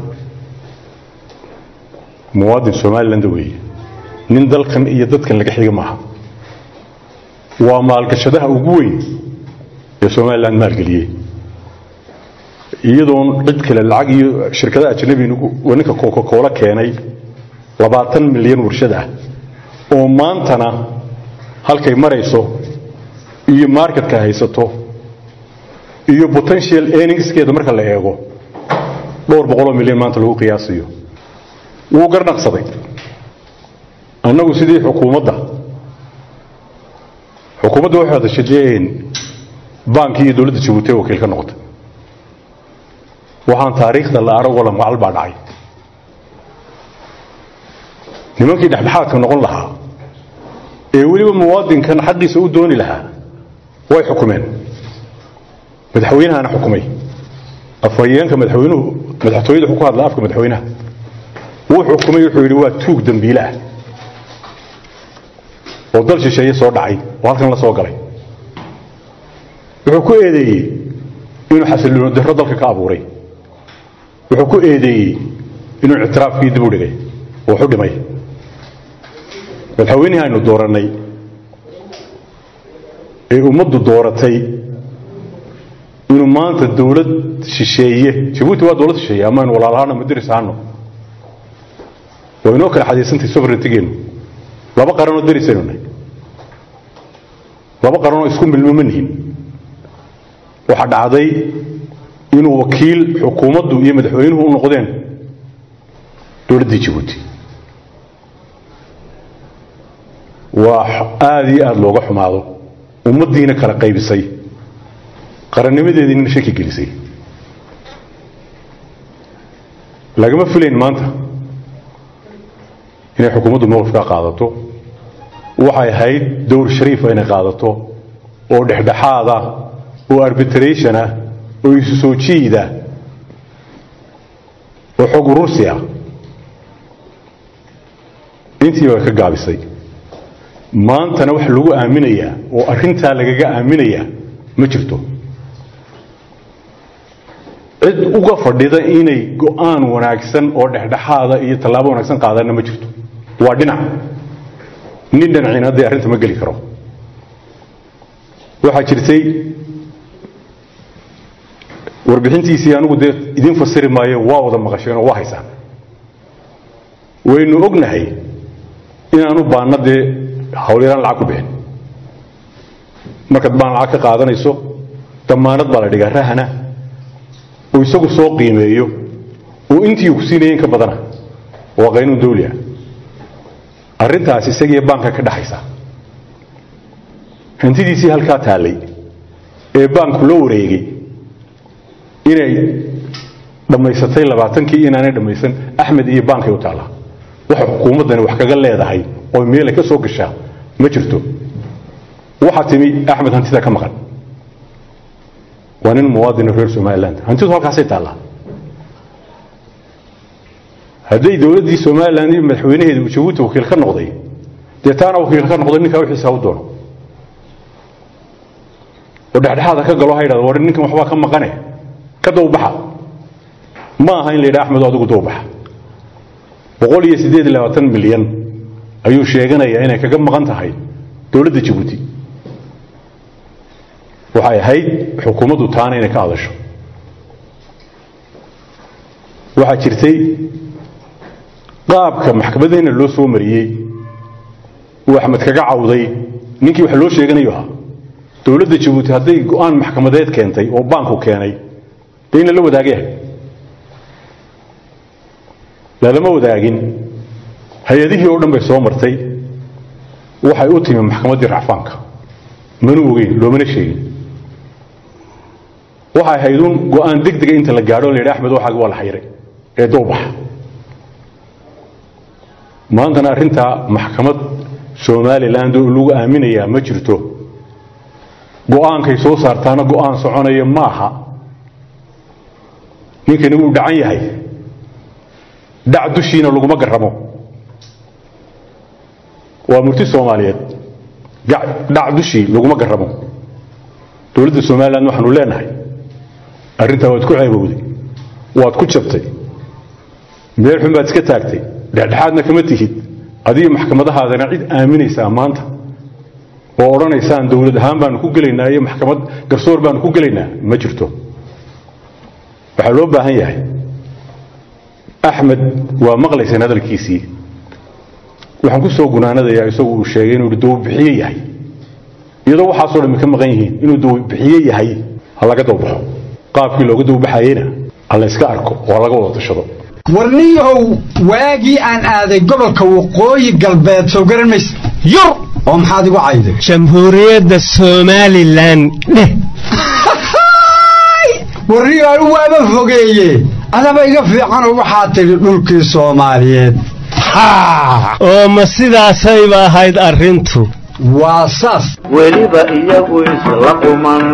muwaadin somaliland weeye nin dalkan iyo dadkan laga xiga maaha waa maalgashadaha ugu weyn ee somaliland maalgeliyey iyadoon cid kale lacag iyo shirkadaha ajnabi ninka coca-cola keenay labaatan milyan warshad ah oo maantana halkay marayso iyo marketka haysato iyo potential earningskeeda marka la eego dhowr boqoloo milyan maanta lagu qiyaasiyo wuu garnaqsaday annagu sidii xukuumadda xukuumadda waxay hadashadeen baankii iyo dowladda jabuuti ee wakiil ka noqotay waxaan taariikhda la arag wala macal baa dhacay nimankii dhexdhexaadka noqon lahaa ee weliba muwaadinkan xaqiisa u dooni lahaa way xukumeen madaxweynahana xukumay afhayeenka madaxweynuhu madaxtooyada wuxuu ku hadlaa afka madaxweynaha wuu xukumay wuxuu yidhi waa tuug dambiile ah oo dal shisheeye soo dhacay oo halkan la soo galay wuxuu ku eedeeyey inuu xasillooni darro dalka ka abuuray wuxuu ku eedeeyey inuu ictiraafkii dib u dhigay oo waxu dhimay madaxweynihii aynu doorannay ee ummaddu dooratay inuu maanta dawlad shisheeye jabuuti waa dawlad shisheeye ama aynu walaalahaano madiris ahaano waa inoo kala xadiisantay sovereigntigeenu laba qaranoo darisaynu nahay laba qaranoo isku milmo ma nihin waxaa dhacday inuu wakiil xukuumaddu iyo madaxweynuhu u noqdeen dowladdii jabuuti waa aada iyo aada looga xumaado ummaddiina kala qaybisay qarannimadeediina shaki gelisay lagama filayn maanta inay xukuumaddu mowqifkaa qaadato waxay ahayd dowr shariifa inay qaadato oo dhexdhexaada oo arbitration ah oo isu soo jiida oo xog urursi ah intii baa ka gaabisay maantana wax lagu aaminayaa oo arrintaa lagaga aaminayaa ma jirto cid uga fadhida inay go'aan wanaagsan oo dhexdhexaada iyo tallaabo wanaagsan qaadana ma jirto waa dhinac nin dhinacina dee arrinta ma geli karo waxaa jirtay warbixintiisii anigu dee idin fasiri maayo waa wada maqasheen oo waa haysaan waynu ognahay inaanu baanna dee hawlyaraan lacag ku bixin markaad baan lacag ka qaadanayso damaanad baa la dhigaa rahana uu isagu soo qiimeeyo uu intii ku siinayeen ka badana waa qaynuun dawli ah arrintaas isagiiyo baanka ka dhaxaysa hantidiisii halkaa taallay ee baanku la wareegay inay dhammaysatay labaatankii inaanay dhammaysan axmed iyo baankay u taallaa waxa xukuumaddani wax kaga leedahay oo meelay ka soo gashaa ma jirto waxaa timi axmed hantida ka maqan waa nin muwaadino reer somaliland hantidu halkaasay taallaa hadday dowladdii somalilan iyo madaxweynaheeda uu jabuuti wakiil ka noqday dee taana wakiil ka noqday ninkaa wixiisa ha u doono oo dhexdhexaada ka galo ha yidhahdo war ninkan waxbaa ka maqane ka dawbaxa ma aha in la yidhaha axmed adigu dawbaxa boqol iyo siddeed iyo labaatan milyan ayuu sheeganayaa inay kaga maqan tahay dowladda jabuuti waxay ahayd xukuumaddu taana inay ka hadasho waxaa jirtay qaabka maxkamaddeena loo soo mariyey uu axmed kaga cawday ninkii wax loo sheeganayo ahaa dowladda jabuuti hadday go'aan maxkamadeed keentay oo baanku keenay dee ina la wadaagayahay lalama wadaagin hay-adihii oo dhan bay soo martay waxay u timi maxkamaddii racfaanka mana ogeyn loomana sheegin waxay hayduun go'aan deg dega inta la gaadho la yidhi axmed waxaagi waa la xayray ee dowbaxa maantana arrintaa maxkamad somaliland oo lagu aaminayaa ma jirto go'aankay soo saartaana go'aan soconaya ma aha ninkani wuu dhacan yahay dhac dushiina laguma garamo waa murti soomaaliyeed dhac dushii laguma garamo dowladda somaliland waxaanu leenahay arrintaa waad ku ceebowday waad ku jabtay meel xun baad iska taagtay dhexdhexaadna kama tihid adiga maxkamadahaadana cid aaminaysaa maanta oo odhanaysaan dowlad ahaan baanu ku gelaynaa iyo maxkamad garsoor baanu ku gelaynaa ma jirto waxaa loo baahan yahay axmed waa maqlaysaan hadalkiisii waxaan ku soo gunaanadayaa isagu uu sheegay inuu dawbixiye yahay iyadoo waxaasoo dhammi ka maqan yihiin inuu dawbixiye yahay ha laga dawbaxo qaabkii looga dawbaxayeyna ha la yska arko oo ha laga wada tashado warniyahow waagii aan aaday gobolka waqooyi galbeed soo garan mayse yur oo maxaad igu cayday jamhuuriyadda somalilan dheh warniyahow waaba fogeeye adaba iga fiicanoo waxaa tidhi dhulkii soomaaliyeed oo ma sidaasayba ahayd arrintu waa saas weliba iyagu isla quman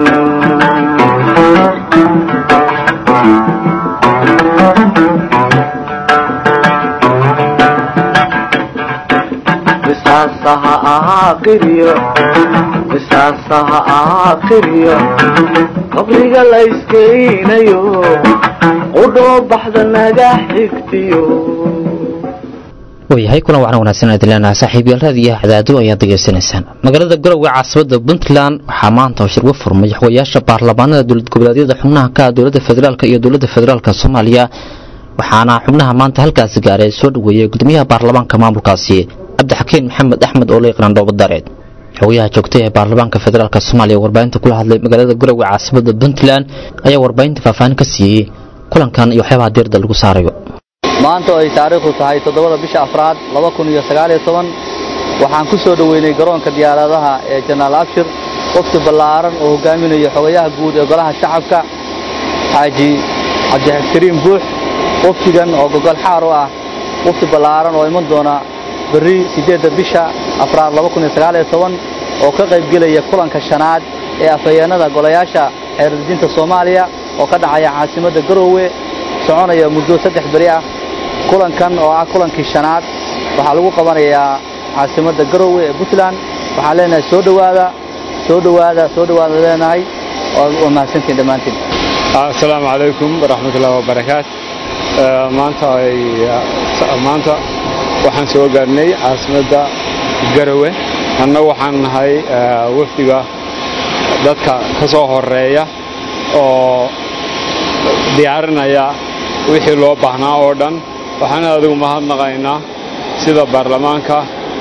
misaasaha ahaa qiriyo misaasaha ahaa qiriyo qabriga la iskeynayo qudhoo baxda naga xigtiyo waayahay kulan waxaan wanaagsan aad leenahay saaxiibayaal raadiyaha cadaado ayaad degeysanaysaan magaalada garowga caasimadda puntland waxaa maanta oo shirgo furmay waxwayaasha baarlamaanada dowlad goboleedyada xubnaha ka ah dowladda federaalk iyo dowladda federaalk soomaaliya waxaana xubnaha maanta halkaasi gaaray soo dhoweeyey gudoomiyaha baarlamaanka maamulkaasi cabdixakiin maxamed axmed oo la yaqaan dhoobadareed xogayaha joogtay ee baarlamaanka federaalk soomaaliya warbaahinta kula hadlay magaalada garowga caasimadda puntland ayaa warbaahinta faahfaahin ka siiyey kulankan iyo waxyaabaha diirda lagu saarayo maanta oo ay taariikhdu tahay toddobada bisha afraad laba kun iyo sagaaliyo toban waxaan ku soo dhoweynay garoonka diyaaradaha ee janaal abshir wafti ballaaran oo hogaaminayo xogayaha guud ee golaha shacabka xaaji cabdikariim buux waftigan oo gogol xaar u ah wafti ballaaran oo iman doona berri siddeedda bisha afraad laba kun iyo sagaaliyo toban oo ka qaybgelaya kulanka shanaad ee afhayeennada golayaasha xeerdejinta soomaaliya oo ka dhacaya caasimadda garoowe soconaya muddo saddex beri ah kulankan oo ah kulankii shanaad waxaa lagu qabanayaa caasimadda garoowe ee puntland waxaan leenahay soo dhowaada soo dhowaada soo dhowaada leenahay waa mahadsantiin dhammaantiin asalaamu calaykum waraxmatullahi wabarakaat maanta ay maanta waxaan soo gaarnay caasimadda garawe anna waxaan nahay wafdiga dadka ka soo horeeya oo diyaarinaya wixii loo baahnaa oo dhan waxaan adigu mahadnaqaynaa sida baarlamaanka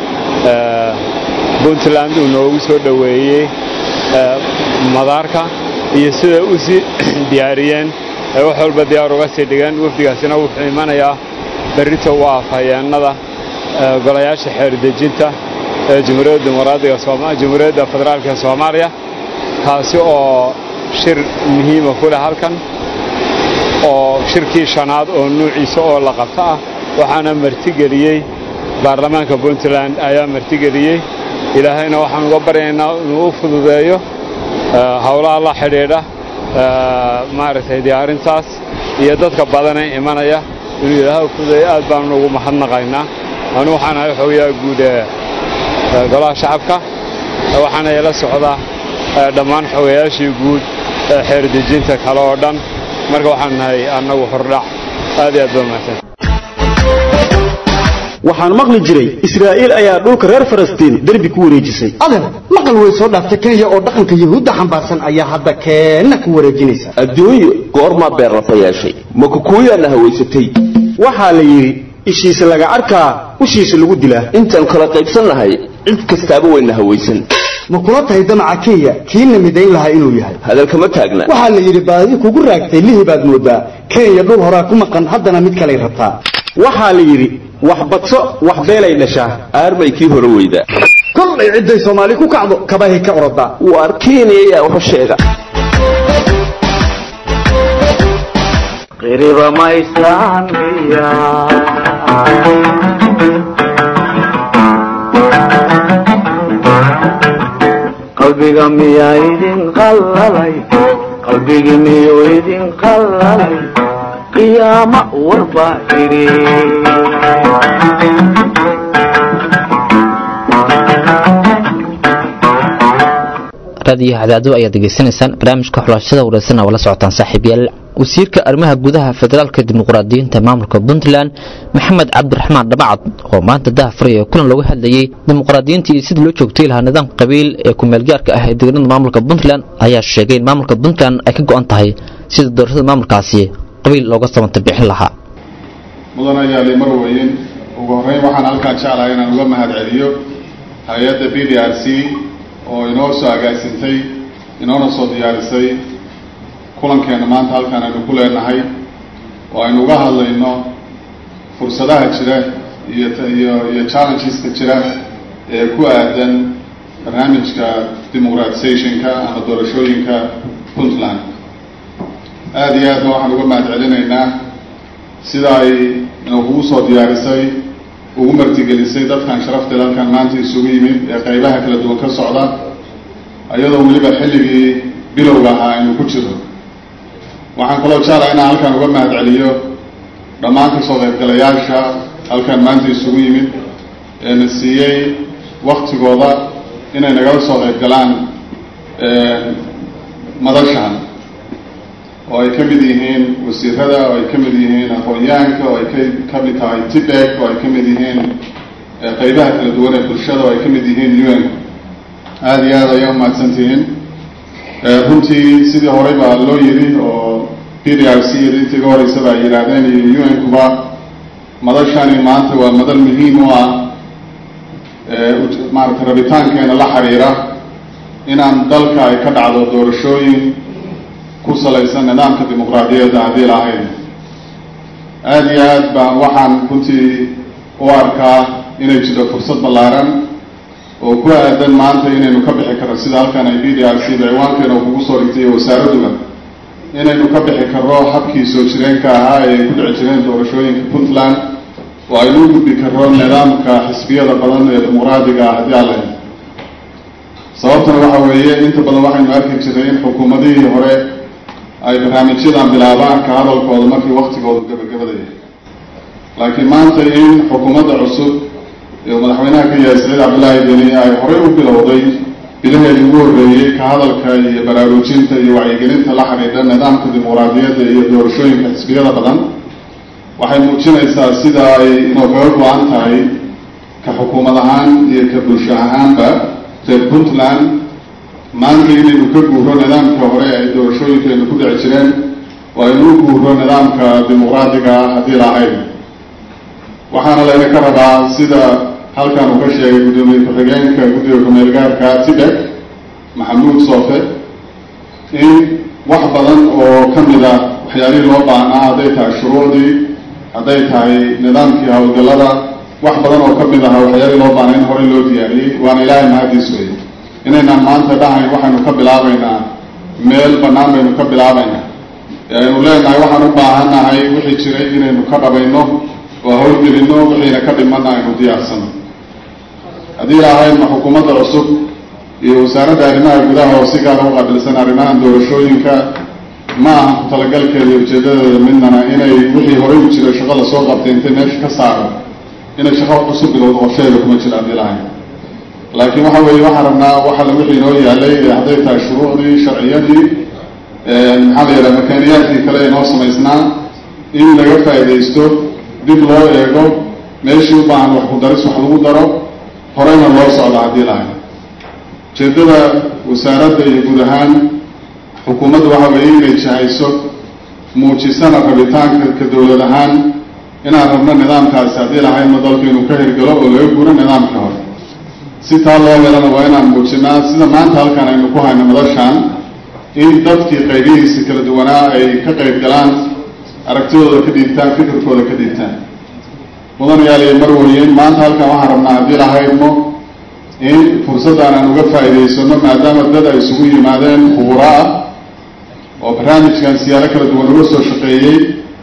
puntland uu noogu soo dhoweeyey madaarka iyo sida u sii diyaariyeen ay wax walba diyaar uga sii dhigeen wafdigaasina wuxuu imanayaa berrita u ah hayeennada golayaasha xeerdejinta ee jamhuuriyadda dimuqraadiga jamhuuriyadda federaalka ee soomaaliya kaasi oo shir muhiima ku leh halkan oo shirkii shanaad oo nuuciisa oo la qabto ah waxaana martigeliyey baarlamaanka puntland ayaa martigeliyey ilaahayna waxaan uga baryaynaa inuu u fududeeyo howlaha la xidhiidha maaragtay diyaarintaas iyo dadka badanee imanaya inuu ilaahay u fududeeyo aad baanu ugu mahadnaqaynaa anu waxaan ahay xogayaa guud ee golaha shacabka waxaana ila socdaa dhammaan xogayaashii guud ee xeerdejinta kale oo dhan marka waxaan nahay annagu hordhac aad iyo aad baa mahadsan waxaan maqli jiray israa'iil ayaa dhulka reer falastiin derbi ku wareejisay adeer maqal way soo dhaaftay kenya oo dhaqanka yuhuudda xambaarsan ayaa hadda keenna ku wareejinaysa adduunyo goormaa beerlafa yeeshay ma kukuuyaana hawaysatay waxaa la yidhi ishiisa laga arkaa ushiisa lagu dilaa intaan kala qaybsannahay cid kastaaba wayna hawaysan ma kula tahay damaca kenya kiina midayn lahaa inuu yahay hadalkama taagna waxaa la yidhi baadi kugu raagtay lihi baad moodaa kenya dhul horaa ku maqan haddana mid kalay rabtaa waxaa la yidhi wax badso wax beelay dhashaa aarmay kii hore weyda kollay cidday soomaali ku kacdo kabahay ka orodaa waar kenya ayaa waxu sheega qiriba maysaan miya qalbiga miyaa idin qallalay qalbigii miyuu idin qallalay qiyaama warbaa idhi raadiyo hadaado ayaad degeysanaysaan barnaamijka xulashada wareysana waa la socotaan saaxiibyaal wasiirka arrimaha gudaha federaalka dimuqraadiyiinta maamulka puntland maxamed cabdiraxmaan dhabacad oo maanta daha furaya kulan looga hadlayey dimuqraadiyiinta iyo sidii loo joogtay lahaa nidaamka qabiil ee kumeelgaarka ah ee deegaanada maamulka puntland ayaa sheegay in maamulka puntland ay ka go'an tahay sida doorashada maamulkaasi qabiil looga samanta bixin lahaa mudan ayaali marweyn ugu horreyn waxaan halkaan jeclahay inaan uga mahad celiyo hay-adda b d r c oo inoo soo agaasintay inoona soo diyaarisay kulankeena maanta halkaan aynu ku leenahay oo aynu uga hadlayno fursadaha jira iyo iyo iyo challengeska jira ee ku aadan barnaamijka dimuqratisationka ama doorashooyinka puntland aada iyo aadna waxaan uga mahad celinaynaa sida ay inakugu soo diyaarisay ugu martigelisay dadkan sharafteeda halkaan maanta isugu yimid ee qaybaha kala duwan ka socda iyadoo weliba xilligii bilowga ahaa aynu ku jiro waxaan kaloo jeclaha inaan halkaan uga mahad celiyo dhammaan kasoo qaybgalayaasha halkaan maanta isugu yimid ee na siiyey waktigooda inay nagala soo qayb galaan madashan oo ay ka mid yihiin wasiirada oo ay ka mid yihiin aqoon-yahanka oo ay ka ka mid tahay tibek oo ay ka mid yihiin qaybaha kala duwan ee bulshada oo ay ka mid yihiin un aada iyo aad ayaa umahadsan tihiin runtii sidii horey baa loo yiri oo p d r c intii ga horeysaba ay yidhaahdeen iyo un-kuba madashani maanta waa madal muhiim u ah maarata rabitaankeena la xiriira inaan dalka ay ka dhacdo doorashooyin ku salaysan nidaamka dimuqraadiyadda haddii lahayn aada iyo aad baan waxaan runtii u arkaa inay jiro fursad ballaaran oo ku aadan maanta inaynu ka bixi karno sida halkan ay b d r c ciwaankeena kugu soo dhigtay iyo wasaaradduba inaynu ka bixi karno habkii soo jireenka ahaa ee ay ku dhici jireen doorashooyinka puntland oo aynu u gudbi karno nidaamka xisbiyada badan ee dimuqraadiga ah haddii aan lahayn sababtuna waxa weeye inta badan waxaynu arki jiray in xukuumadihii hore ay barnaamijyadan bilaabaan ka hadalkooda markii waktigoodu gabagabadaya laakiin maanta in xukuumadda cusub ee madaxweynaha ka yahay saciid cabdullaahi deni ay horey u bilowday bilaheedii ugu horreeyey ka hadalka iyo baraarujinta iyo wacyigelinta la xidhiidha nidaamka dimuqraadiyadda iyo doorashooyinka xisbiyada badan waxay muujinaysaa sida ay inoo kaga go-an tahay ka xukuumad ahaan iyo ka bulsho ahaanba reer puntland maanta inaynu ka guuro nidaamka hore ay doorashooyinkeenu ku dhici jireen oo aynu u guuro nidaamka dimuqraadiga haddii lahayn waxaana layna ka rabaa sida halkan uu ka sheegay guddoomiye ku-xigeenka guddiga ku-meelgaarka tidek maxamuud soofe in wax badan oo ka mid a waxyaalihii loo baahnaa hadday tahay shuruucdii hadday tahay nidaamkii howlgallada wax badan oo ka mid aha waxyaalihii loo baahnaa in horey loo diyaariyey waana ilaahay mahadiis wey inaynaan maanta dhahayn waxaynu ka bilaabaynaa meel bannaan baynu ka bilaabaynaa ee aynu leenahay waxaan u baahannahay wixii jiray inaynu ka dhabayno oo howlgelinno wixiina ka dhimanna aynu diyaarsano haddii lahaydna xukuumadda cusub iyo wasaaradda arrimaha gudaha oo si gaara u qaabilsan arrimahan doorashooyinka ma aha ku talagalkeeda iyo ujeedadeeda midnana inay wixii horey u jiray shaqo lasoo qabtay intay meesha ka saaro inay shaqo cusub bilowdo qorsheeda kuma jira haddii lahayn laakiin waxa weeye waxaan rabnaa waxa la wixii inoo yaalay hadday tahay shuruucdii sharciyadii maxaa la yidhaha makaaniyaadkii kale inoo samaysnaa in laga faa'iidaysto dib loo eego meeshii u baahan wax ku daris wax lagu daro horeyna loo socda haddii lahayn ujeeddada wasaaradda iyo guud ahaan xukuumaddu waxa weeye inay jahayso muujisana rabitaanka ka dowlad ahaan inaan rabno nidaamkaasi haddii lahaynna dalku inuu ka hirgalo oo laga guuro nidaamkii hore si taa loo helana waa inaan muujinaa sida maanta halkan aynu ku hayno madashaan in dadkii qaybihiisi kala duwanaa ay ka qayb galaan aragtidooda ka dhiibtaan fikirkooda ka dhiibtaan mudanayaal iyo marweyn maanta halkan waxaan rabnaa haddii lahaydno in fursaddan aan uga faa'iidaysano maadaama dad ay isugu yimaadeen khuburo ah oo barnaamijkan siyaalo kala duwan uga soo shaqeeyey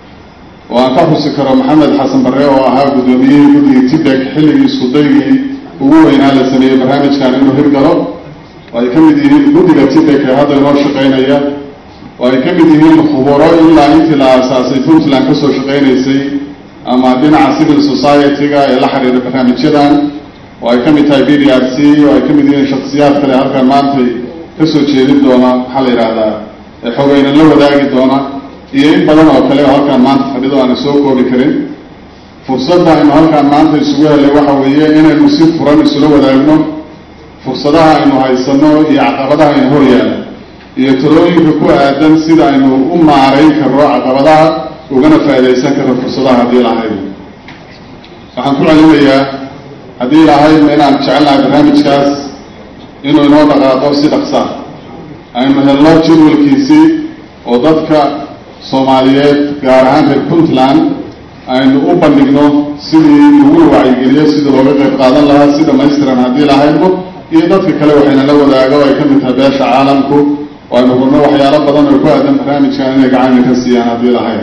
oo aan ka xusi karo maxamed xasan barre oo ahaa guddoomiyihii guddigii tidek xilligii iskudaygii ugu weynaa la sameeyey barnaamijkan inuu hirgalo oo ay ka mid yihiin guddiga tidek ee hadda inoo shaqaynaya oo ay ka mid yihiin khuburo ilaa intii la aasaasay puntland kasoo shaqaynaysay ama dhinaca civil society-ga ee la xiriira barnaamijyadan oo ay ka mid tahay b d r c oo ay ka mid yihiin shaksiyaad kale halkan maantay kasoo jeedin doona maxaa la yidhahdaa xogeynan la wadaagi doona iyo in badan oo kale oo halkaan maanta fadhido aana soo koobi karin fursadda aynu halkaan maanta isugu helay waxa weeye inaynu si furan isula wadaagno fursadaha aynu haysano iyo caqabadaha aynu horyaala iyo talooyinka ku aadan sida aynu u maarayn karno caqabadaha ugana faa'iidaysan karno fursadaha haddii lahayd waxaan ku celinayaa haddii lahaydna inaan jecelnahay barnaamijkaas inuu inoo dhaqaaqo si dhaqsaa aynu helno jadwalkiisii oo dadka soomaaliyeed gaar ahaan reer puntland aynu u bandhigno sidii laguna wacyigeliyo sidii looga qayb qaadan lahaa si dhamaystiran haddii lahaydno iyo dadka kale waxayna la wadaago ay ka mid tahay beesha caalamku oo aynu rabno waxyaalo badan oo ku aadan barnaamijkan inay gacana ka siiyaan haddii lahayd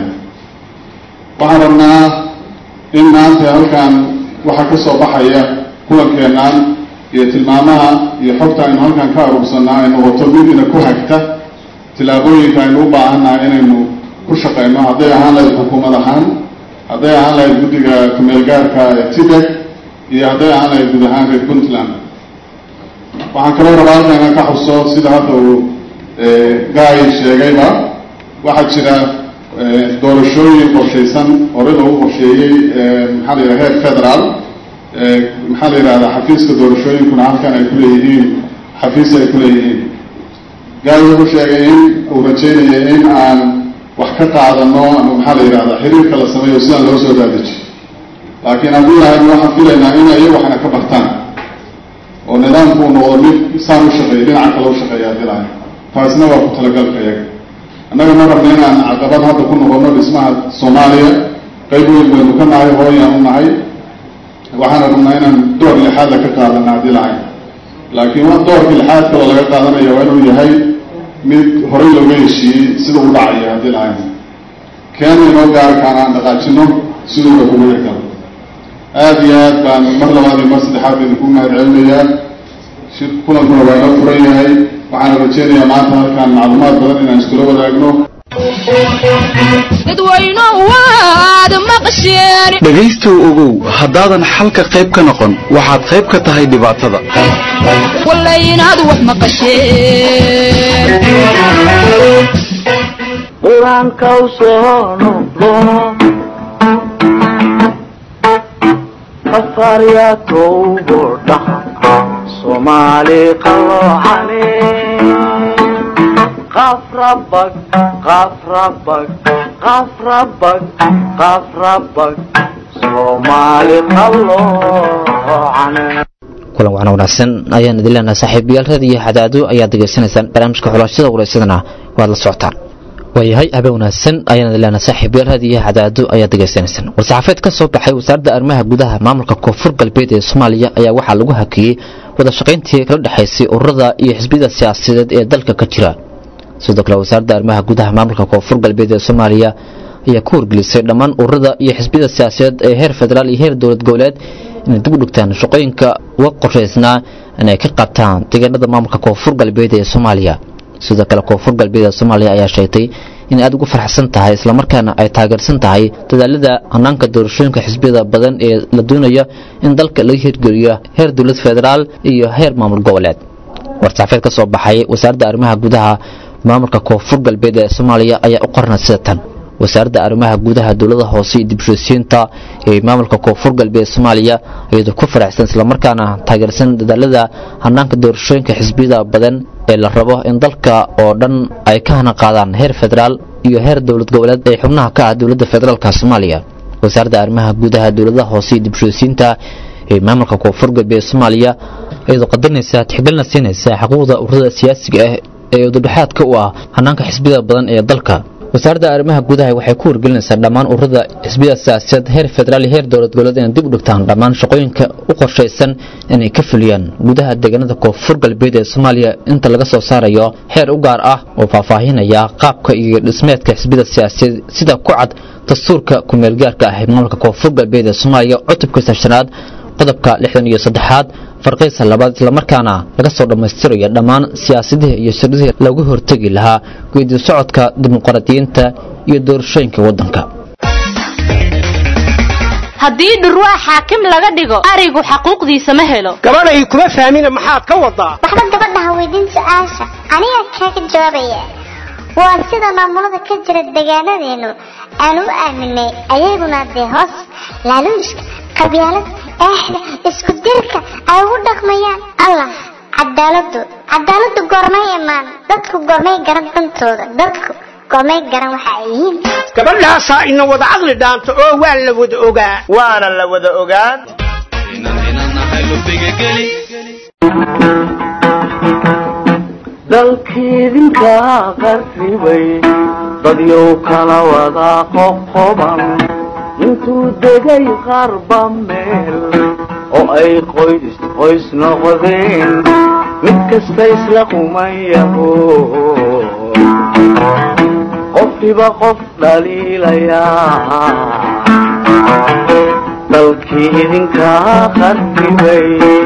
waxaan rabnaa in maanta halkan waxaa ka soo baxaya kulankeenaan iyo tilmaamaha iyo xogta aynu halkan ka aruursanaa ay noqoto mid ina ku hagta tillaabooyinka aynu u baahannahay inaynu ku shaqayno hadday ahaan lahayd xukuumad ahaan hadday ahaan lahayd guddiga kumeelgaarka ee tibek iyo hadday ahaan lahayd guud ahaan reer puntland waxaan kaloo rabaa halkan inaan ka xuso sida hadda uu gaay sheegayba waxaa jira doorashooyin qorshaysan hore loogu qorsheeyey maxaa la yidhaha heer federaal maxaa la yidhahdaa xafiiska doorashooyinkuna halkan ay kuleeyihiin xafiis ay kuleeyihiin gaay wuxuu sheegay in uu rajeynaya in aan wax ka qaadano ama maxaa la yidhahdaa xiriirka la sameeyo sidaan loo soo daadajiyo laakiin haddii lahayd waxaan filaynaa in ay waxna ka bartaan oo nidaamku uu noqdo mid saan u shaqeeya dhinaca kale u shaqeeya haddii lahayd taasina waa ku talagalka iyaga annaga ma rabna inaan caqabad hadda ku noqono dhismaha soomaaliya qayb weyn baynu ka nahay hooyaan u nahay waxaana rabnaa inaan door lixaadla ka qaadana haddii lahayd laakiin wa doorka lixaad kaloo laga qaadanaya waa inuu yahay mid horey looga heshiiyey sida u dhacaya haddii lahayd keena inoo gaarkaan aan dhaqaajino siduuna kugu xigalo aada iyo aad baan mar labaad iyo mar saddexaad idinku mahad celinayaa shir kulankuna waa inoo furan yahay waxaana rajeynayaa maanta halkaan macluumaad badan inaan iskula wadaagno dhegaystow ogow haddaadan xalka qayb ka noqon waxaad qayb ka tahay dhibaatada qur-aanka u soo noqdo afarya towbo dhaha soomaali qaloocane qafrabag qafrabag qafrabag qafrabag soomaali qaloocane kulan waxna wanaagsan ayaan idin leenahay saaxiibayaal raadiyo xadaado ayaad degeysanaysaan barnaamijka xulashada waraysadana waad la socotaan waayahay habeen wanaagsan ayaan idin leenahay saaxiibayaal raadiyo xadaado ayaad degeysanaysaan war-saxaafeed ka soo baxay wasaaradda arrimaha gudaha maamulka koonfur galbeed ee soomaaliya ayaa waxaa lagu hakiyey wada shaqayntii kala dhexaysay ururada iyo xisbiyada siyaasadeed ee dalka ka jira sidoo kale wasaaradda arrimaha gudaha maamulka koonfur galbeed ee soomaaliya ayaa ku wargelisay dhammaan ururada iyo xisbiyada siyaasadeed ee heer federaal iyo heer dowlad goboleed inay dib u dhigtaan shaqooyinka uga qorshaysnaa inay ka qabtaan deegaanada maamulka koonfur galbeed ee soomaaliya sidoo kale koonfur galbeed ee soomaaliya ayaa sheegtay inay aad ugu farxsan tahay islamarkaana ay taageersan tahay dadaalada hanaanka doorashooyinka xisbiyada badan ee la doonayo in dalka laga hirgeliyo heer dowlad federaal iyo heer maamul goboleed war-saxaafeed ka soo baxay wasaaradda arrimaha gudaha maamulka koonfur galbeed ee soomaaliya ayaa u qornay sida tan wasaaradda arrimaha gudaha dowlada hoose iyo dibshosiinta ee maamulka koonfur galbeed soomaaliya iyadoo ku faraxsan islamarkaana taageersan dadaalada hanaanka doorashooyinka xisbiyada badan ee la rabo in dalka oo dhan ay ka hana qaadaan heer federaal iyo heer dowlad goboleed ee xubnaha ka ah dowladda federaalka soomaaliya wasaaradda arrimaha gudaha dowladaha hoose iyo dibshosiinta ee maamulka koonfur galbeed soomaaliya iyadoo qadarinaysa tixgelina siinaysa xuquuqda ururada siyaasiga ah ee ududhexaadka u ah hanaanka xisbiyada badan ee dalka wasaaradda arrimaha gudaha waxay ku wargelinaysaa dhammaan ururada xisbiyada siyaasadeed heer federaal iyo heer dowlad goboleed inay dib u dhigtaan dhammaan shaqooyinka u qorshaysan inay ka fuliyaan gudaha deegaanada koonfur galbeed ee soomaaliya inta laga soo saarayo heer u gaar ah oo faahfaahinaya qaabka iyo dhismeedka xisbiyada siyaasadeed sida ku cad dastuurka kumeelgaarka ah ee maamulka koonfur galbeed ee soomaaliya cutubkiisa shanaad qodobka lixdan iyo saddexaad farqiisa labaad islamarkaana laga soo dhammaystirayo dhammaan siyaasadihii iyo shirdihii lagu hortegi lahaa geedi socodka dimuqraadiyiinta iyo doorashooyinka waddanka haddii dhurwaa xaakim laga dhigo arigu xaquuqdiisa ma helo gabadhay kuma fahmina maxaad ka wadaa waxba gabadhaha weydiin su-aasha aniga kaaga jawaabaya waa sida maamulada ka jira deegaanadeenu aan u aaminay ayaguna dee hoos laaluushka qabyaalada eexda isku dirka ay ugu dhaqmayaan allah cadaaladu cadaaladu goormay imaan dadku goormay garan dantooda dadku goormay garan waxa ay yihiin gabadhaasaa ina wada caqli dhaanto oo waa la wada ogaa waana la wada ogaan dalkiidinka qarribay dadyow kala wada qoqoban intuu degay qarba meel oo ay qoys qoys noqdeen mid kasta isla qumayaho qofkiba qof dhaliilayaa dalkii idinkaa qarribay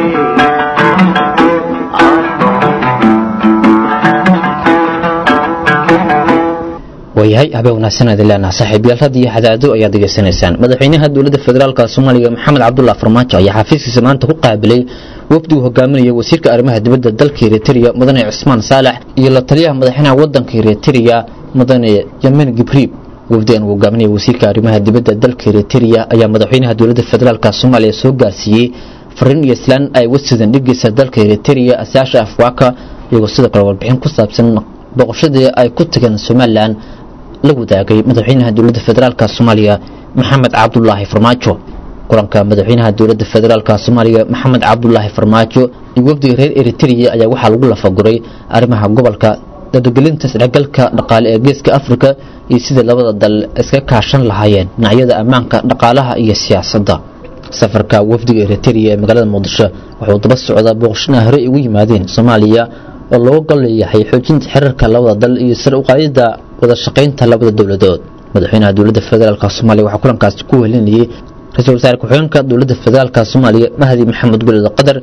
waayahay habeen wanaagsan idin leenaha saaxiibayaal radiyo xadaado ayaad degeysanaysaan madaxweynaha dowladda federaalka soomaaliya maxamed cabdullah farmaajo ayaa xafiiskiisa maanta ku qaabilay wafdigu hogaaminaya wasiirka arrimaha dibadda dalka eritrea mudane cusmaan saalax iyo la taliyaha madaxweynaha waddanka eritrea mudane yemen gibriib wafdigan uu hogaaminaya wasiirka arrimaha dibadda dalka eritrea ayaa madaxweynaha dowladda federaalka soomaaliya soo gaarsiiyey fariin iyo islaan ay wasidan dhigiisa dalka eritrea asaasha afwaaka iyagoo sidoo kale warbixin ku saabsan boqoshadii ay ku tageen somalilan la wadaagay madaxweynaha dowladda federaalka soomaaliya maxamed cabdulaahi farmaajo kulanka madaxweynaha dowladda federaalka soomaaliya maxamed cabdulaahi farmaajo iyo wafdiga reer eritrea ayaa waxaa lagu lafaguray arrimaha gobolka dadagelinta isdhexgalka dhaqaale ee geeska afrika iyo sidai labada dal iska kaashan lahaayeen dhinacyada ammaanka dhaqaalaha iyo siyaasadda safarka wafdiga eritrea ee magaalada muqdisho wuxuu daba socdaa booqashana horey ugu yimaadeen soomaaliya oo looga gol leeyahay xoojinta xiriirka labada dal iyo sare uqaadida wada shaqaynta labada dowladood madaxweynaha dowladda federaalka soomaaliya waxaa kulankaasi ku welinayay ra-iisul wasaare ku-xigeenka dowladda federaalka soomaaliya mahdi maxamed gulid qadar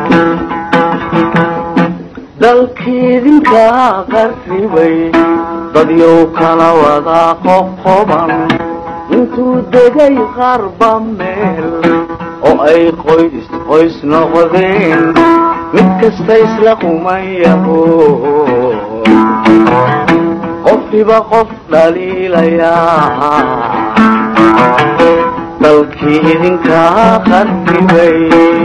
dalkiidinkaa qarribay dadyow kala wadaa qoqoban intuu degay qarba meel oo ay qoys qoys noqdeen mid kasta isla quman yaho qofkiiba qof dhaliilayaa dalkii idinkaa qardibay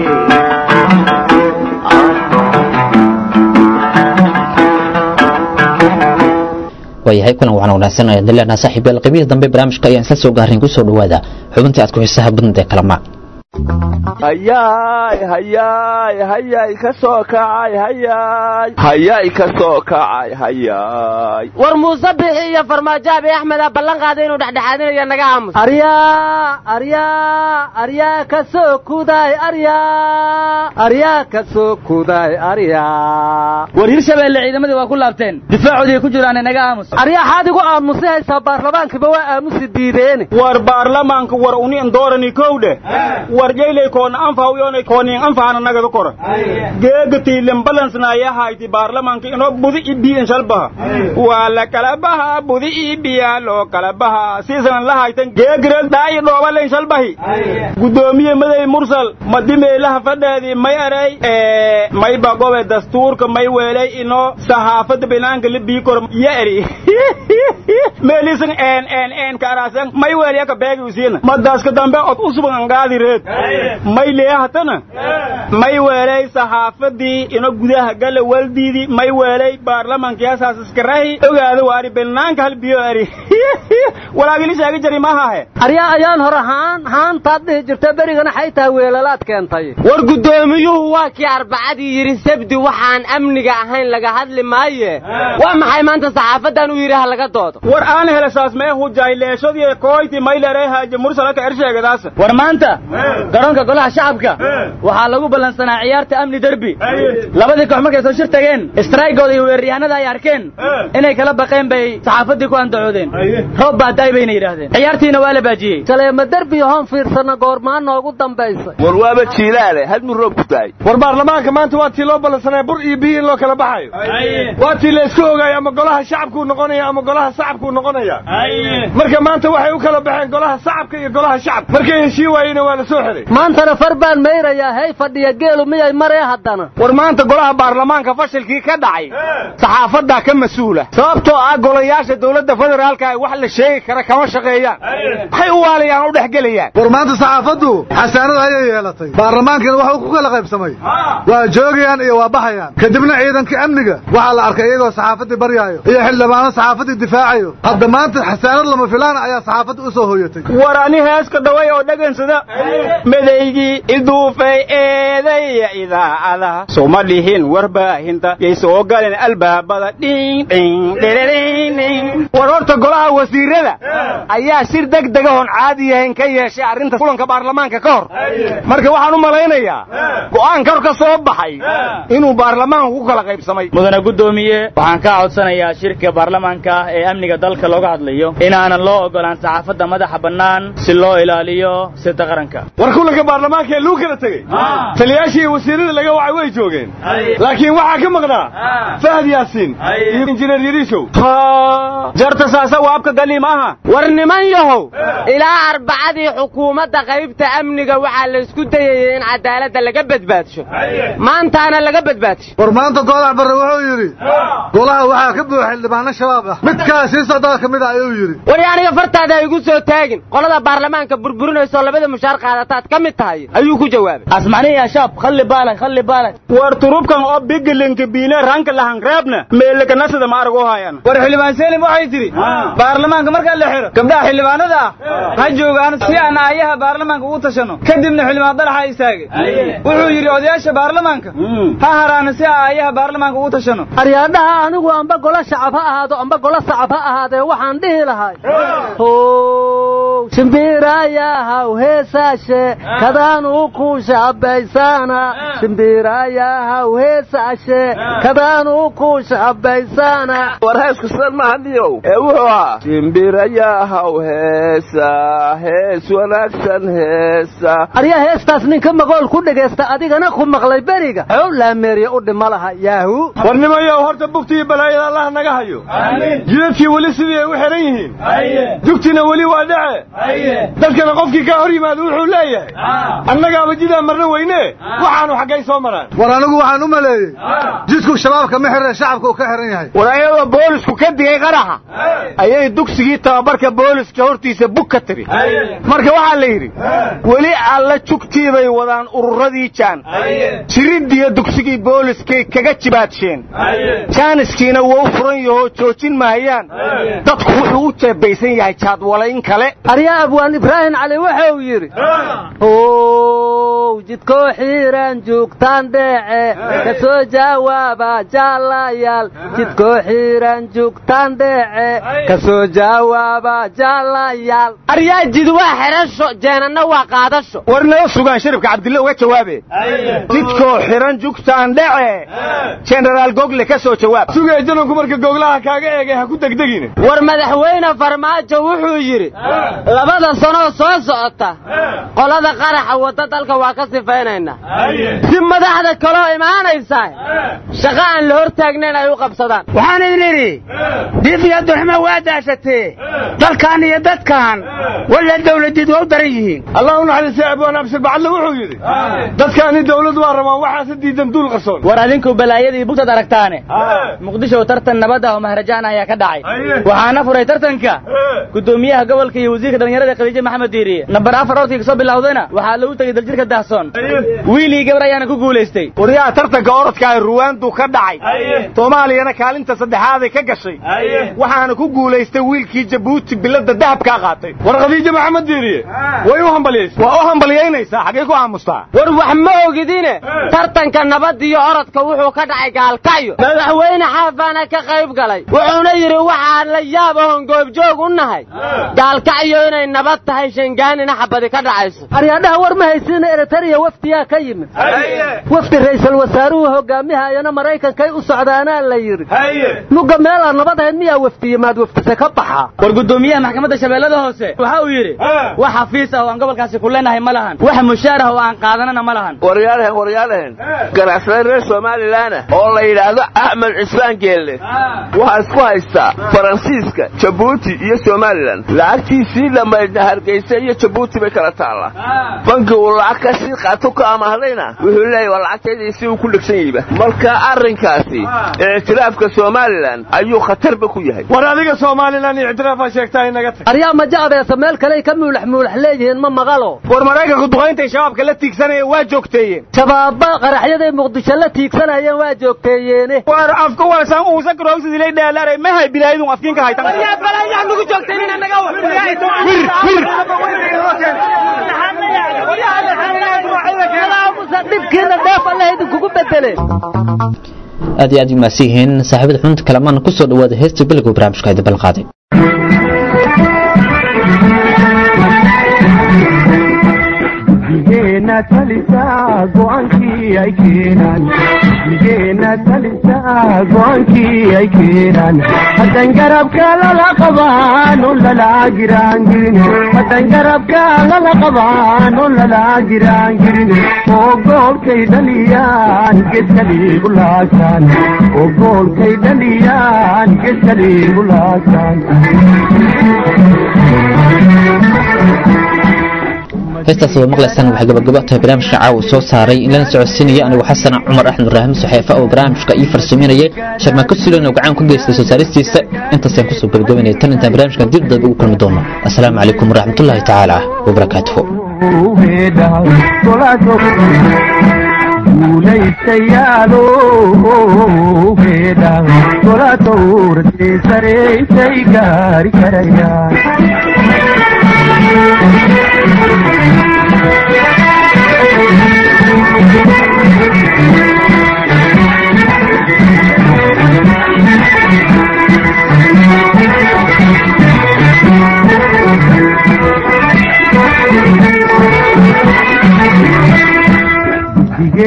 waayahay kulan waxaan wanaagsan ayaan dileernaa saaxiibayaal qaybihii dambe barnaamijka ayaan isla soo gaareen kusoo dhawaada xubintii aad ku xiisaha badnad ee kalama hayaay hayaay hayaay ka soo kacay hayaay hayaay ka soo kacay hayaay war muuse bixi iyo farmaajo abi axmeda ballan qaaday inuu dhexdhexaadinayo naga aamus aryaa aryaa aryaa ka soo kuday aryaa aryaa ka soo kuday aryaa war hirshabeelle ciidamadii waa ku laabteen difaacoodii ku jiraan inaga aamus aryaa xaadigu aamusi haysaa baarlamaankiba waa aamusi diideene war baarlamaanka war unin doorani kowdhe war jeylay koona anfaw yoonay koonin anfaana nagada kora geega tiilen balansna ayaa hayti baarlamaanka inoo budi ibiin shalbaha waa la kala baha budi ibiya loo kala baha siisanan la haytan geegirel daayi dhoobalen shalbahi gudoomiye maday mursal madimeelaha fadheedii may eray may bagobe dastuurka may weelay inoo saxaafada binaanka libii kor ya eri meelisan en en en kaarasan may weelyaka beegi usiina madaaska dambe od usuban angaadi reed may leehatana may weelay saxaafadii ino gudaha gala waldiidii may weelay baarlamankiyasaas iskarahi ogaada waari banaanka hal biyo ari walaagili sheegi jari maahahe aryaa ayaan hore haan haantaad dhihi jirta berigana xaytaa weelalaad keentay war guddoomiyuhu waa kii arbacadii yidhi sabdi waxaan amniga ahayn laga hadli maaye waa maxay maanta saxaafadan u yidhi ha laga doodo war aan hele saas mee hujayleeshadii kooyti maylere haaje mursalaka ersheegadaas war maanta garoonka golaha shacabka waxaa lagu ballansanaa ciyaarta amni derbi labadii koox markay soo shir tageen istraygooda iyo weeraryahanada ay arkeen inay kala baqeen bay saxaafaddii ku andacoodeen roob baa daay bayna yidhaahdeen ciyaartiina waa la baajiyey saleema derbi hoon fiirsana goormaa noogu dambaysay war waaba jiilaale had mid roob ku daay war baarlamaanka maanta waa tii loo ballansanaya bur iyo biyo in loo kala baxayo waa tii la isku ogaayo ama golaha shacabkuu noqonaya ama golaha sacabkuu noqonaya marka maanta waxay u kala baxeen golaha sacabka iyo golaha shacabka markay heshii waayena waa la soo xiray maantana far baan mayrayaa hey fadhiya geelu miyay maree haddana war maanta golaha baarlamaanka fashilkii ka dhacay saxaafaddaa ka mas-uula sababtoo ah golayaasha dowladda federaalka ay wax la sheegi kara kama shaqeeyaan maxay u waalayaan u dhex gelayaan war maanta saxaafaddu xasaanada ayay yeelatay baarlamaankina waxuu ku kala qaybsamay waa joogayaan iyo waa baxayaan kadibna ciidanka amniga waxaa la arkay iyagoo saxaafaddii baryaayo iyo xildhibaano saxaafaddii difaacayo hadda maanta xasaanad lama filaana ayaa saxaafadda u soo hoyatay war ani heeska dhaway oo dhagansada madaygii iduufay eedaya idaacadaha soma dhihin warbaahinta yay soo galeen albaabada dhing dhing dhiririing dhing war horta golaha wasiirada ayaa shir degdega oon caadi yahayn ka yeeshay arrinta kulanka baarlamaanka ka hor marka waxaan u malaynayaa go'aan kor ka soo baxay inuu baarlamaanku ku kala qaybsamay mudane guddoomiye waxaan kaa codsanayaa shirka baarlamaanka ee amniga dalka looga hadlayo inaanan loo ogolaan saxaafadda madaxa bannaan si loo ilaaliyo sirta qaranka war kulanka baarlamaanka ee lagu kala tegey taliyaashii iyo wasiirada laga wacay way joogeen laakiin waxaa ka maqnaa fahad yaasiin iyo injineer yariishow jarta saasa waabka galiim aha war niman yahow ilaa arbacadii xukuumadda qaybta amniga waxaa la isku dayayay in cadaaladda laga badbaadsho maantaana laga badbaadsho war maanta goodax barre wuxuu yidhi golaha waxaa ka buuxa xildhibaano shabaab ah midkaas sii socdaa ka mid ah ayuu yidhi war aniga fartaada ha igu soo taagin qolada baarlamaanka burburinayso labada mushaar qaadataad ka mid tahay ayuu ku jawaabay asmacni ya shaab khalli baalak khalli baalak war turubkan oo bigilinka biine ranka lahan reebna meelakanasida ma arag u hayan war xildhibaan selim waxay tidhi baarlamaanka markaa la xiro gabdhaha xildhibaanada ah ha joogaan si aan aayaha baarlamaanka ugu tashanno kadibna xildhibaan dalaxa istaagay wuxuu yidhi odayaasha baarlamaanka ha haraana si aan aayaha baarlamaanka ugu tashanno aryaadhaha anigu amba golo shacab ha ahaado amba golo sacab ha ahaadee waxaan dhihi lahay shimbirayahaw heesaashe kadaanu ku shabaysaana shimbirayahaw heesaashe kadaanu ku shabaysaana war heesku sidan maaha niyow ee wuxuu ahaa shimbirayahaw heesa hees wanaagsan heesa aryaa heestaas ninka maqool ku dhegaysta adigana ku maqlay beriga xow laameeriya u dhima laha yaahu warnimayow horta bugti iyo balaayada allaha naga hayo jidadkii weli sidii ay u xihan yihiin dugtina weli waa dhace dadkana qofkii kaa hor yimaado wuxuu leeyahay annagaaba jidaan marna weyne waxaanu xaggay soo maraan war anigu waxaan u maleeyey jidku shabaabka ma xirre shacabka uu ka xihan yahay war ayadoo boolisku ka digay qaraxa ayay dugsigii tababarka booliska hortiisa bug ka tiri marka waxaa la yidhi weli alla jugtii bay wadaan ururadii jaan jiridiyo dugsigii booliskay kaga jibaadsheen jaaniskiina wou furan yahoo joojin mahayaan dadku wuxuu u jeebaysan yahay jaadwalayn kale aryaa abwaan ibraahim cali wuxuu yidhi ow jidkoo xiiran joogtaan dheece ka soo jawaaba jaalayaal jidkoo xiiran joogtaan dheece ka soo jawaaba jaalayaal aryaa jid waa xidhasho jeenanna waa qaadasho war nala sugaan sharifka cabdille uga jawaabe jidkoo xiran jugtaan dhece jenaraal gogle ka soo jawaab sugay jananku marka goglaha kaaga eegay ha ku degdegine war madaxweyne farmaajo wuxuu yidhi labada sanoo soo socota qolada qaraxa wadda dalka waa ka sifaynaynaa si madaxda kaloo imaanaysaa shaqo aan la hor taagnayn ay u qabsadaan waxaan idin idhi dif iyo durxuma waa daashatee dalkan iyo dadkan walla dawladid waa u daran yihiin allah u naxariistay abwaan abshir bacadle wuxuu yidhi dadkaani dawlad waa rabaan waxaase diidan duul qarsoon war adinku balaayadii bugtaad aragtaane muqdisho tartan nabad ah oo maharajaan ayaa ka dhacay waxaana furay tartanka gudoomiyaha gobolka iyo wasiirka dhallinyarada khadiijo maxamed diiriye nambar afar orkii kasoo bilowdayna waxaa lagu tegey daljirka dahsoon wiilii gabar ayaana ku guulaystay waryaha tartanka orodka ee ruwaandu ka dhacay soomaaliyana kaalinta saddexaaday ka gashay waxaana ku guulaystay wiilkii jabuuti bilada dahabkaa qaatay war khadiijo maxamed diiriye way u hambaliyaysa waa u hambalyaynaysaa xaggay ku aamustaa war wax ma ogidine tartanka nabad iyo orodka wuxuu ka dhacay gaalkacyo madaxweyne xaafaana ka qayb galay wuxuuna yidhi waxaan la yaab ahon goobjoog u nahay gaalkacyo inay nabad tahay shangaanina xabadi ka dhacayso aryaadhaha war ma haysiina eritariya wafdiyaa ka yimid wafdi ra'iisul wasaaruhu hogaamihayana maraykankay u socdaanaa la yidhi mugga meelaan nabad ahayd miyaa wafdiye maad waftise ka baxa war gudoomiyaha maxkamadda shabeellada hoose waxa uu yidhi wax xafiis ah oo aan gobolkaasi ku leenahay ma lahan wax mushaar ah oo aan qaadanana ma lahan waryaalehen waryaalehen ganacsade reer somalilanah oo la yidhaahdo axmed cismaan geelle waxaa isku haystaa faransiiska jabuuti iyo somalilan lacagtiisii dhammaydna hargeysa iyo jabuuti bay kala taallaa banki uu lacag ka sii qaato ka amahdayna wuxuu leeyahy waa lacagtaydii si uu ku dhegsan yihiba marka arrinkaasi ictiraafka somalilan ayuu khatarba ku yahay war adiga somalilan ictiraafaa sheegtaa inaga tag aryaa maja abeesa meel kaley ka muulax muulax leeyihiin ma maqalo war maraykanku duqayntay shabaabka la tiigsanaya waa joogteeyeen shabaabba qaraxyaday muqdisho la tiigsanayeen waa joogteeyeene war afka walsan uusa garowsidilay dheelaaray ma hay bilaayadun afkiinka haytan nugu joogteen naga dhibkiina dheef alla idinkugu bedele aad iyo aad umaasi yihiin saaxiibada xubinta kalamaan ku soo dhawaada heesta bilowga barnaamijka idin balqaaday geena talisa go'aankii ay keenaan geena talisa go'aankii ay keenaan haddan garabka lala qabaan oo lala giraangirin haddan garabka lala qabaan oo lala giraangirin oo goolkay dhaliyaan gedkaliigu laasaan oo goolkay dhaliyaan gedkaliigu laasaan heestaas waa maqlaysaan waxay gabagabo tahay barnaamijka caawa soo saaray in lana socodsiinaya anigu xasan cumar axmed ibraahim saxeefa oo barnaamijka ii farsameynayay sharmaanka sulan oo gacan ku geystay soo saaristiisa intaasaan kusoo gabagabaynaya tan intaan barnaamijkan dib dambe ugu kulmi doono assalaamu calaykum waraxmatullaahi tacaala wabarakaatuhu guulaystayaalo heedha gola dowrtay saraysay gaari karayaan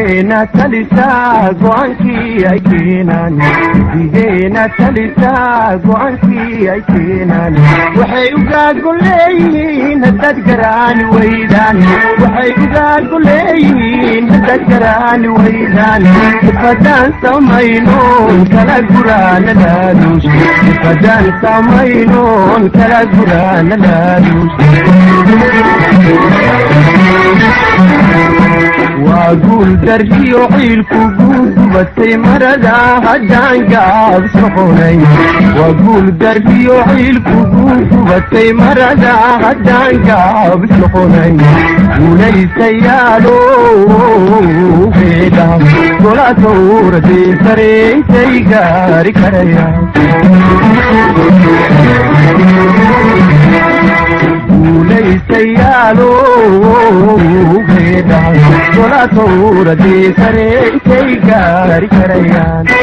midigeena talisaa go'aankii ay keenaan midigeena talisaa go'aankii ay keenaan waxay ugaago leeyihiin haddaad garaani weydaan waxay ugaago leeyihiin haddaad garaani weydaan ifadaan samaynoon kala guraana laaluus ifadaan samaynoon kala guraana laaluus waa guul dargiyo ciilku guugubatay marada haddaan gaab soconay waa guul dargiyo ciilku guugubatay marada haddaan gaab soconay guulaysayaalo geedha gola tawradee sareysay gaari karaya guulaysayaalo geedha gola tawradee sareysay gaari karayaan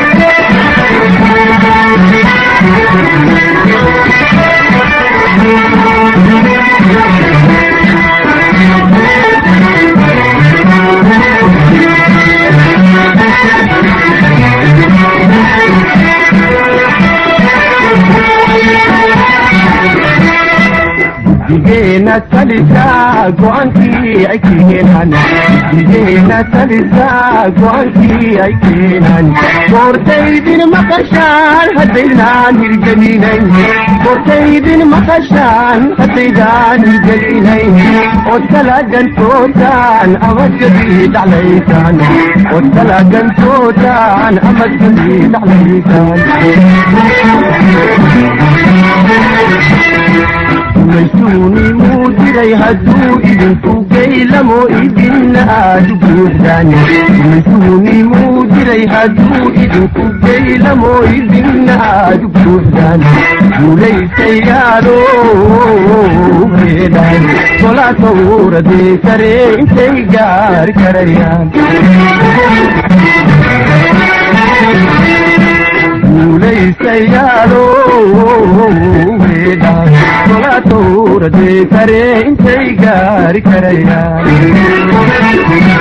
midigeena talisaa go'aankii ay keenaan midigeena talisaa go'aankii ay keenaan goortaydin maqashaan haddaydaan hirgelinayn goortaydin maqashaan haddaydaan hirgelinayn ood kala gantootaan ama gabii dhaclaysaan ood kala gantootaan ama gabii dhaclaysaan maysuuni muu diray hadduu idinku gaylamo idinna aad u buuxdaan maysuuni muu diray hadduu idinku gaylamo idinna aad u buuxdaan guulaysayaalo heedhaan gola tawradee sare intay gaari karayaan guulaysayaalo heedhaan gola tawradee sare intay gaari karayaan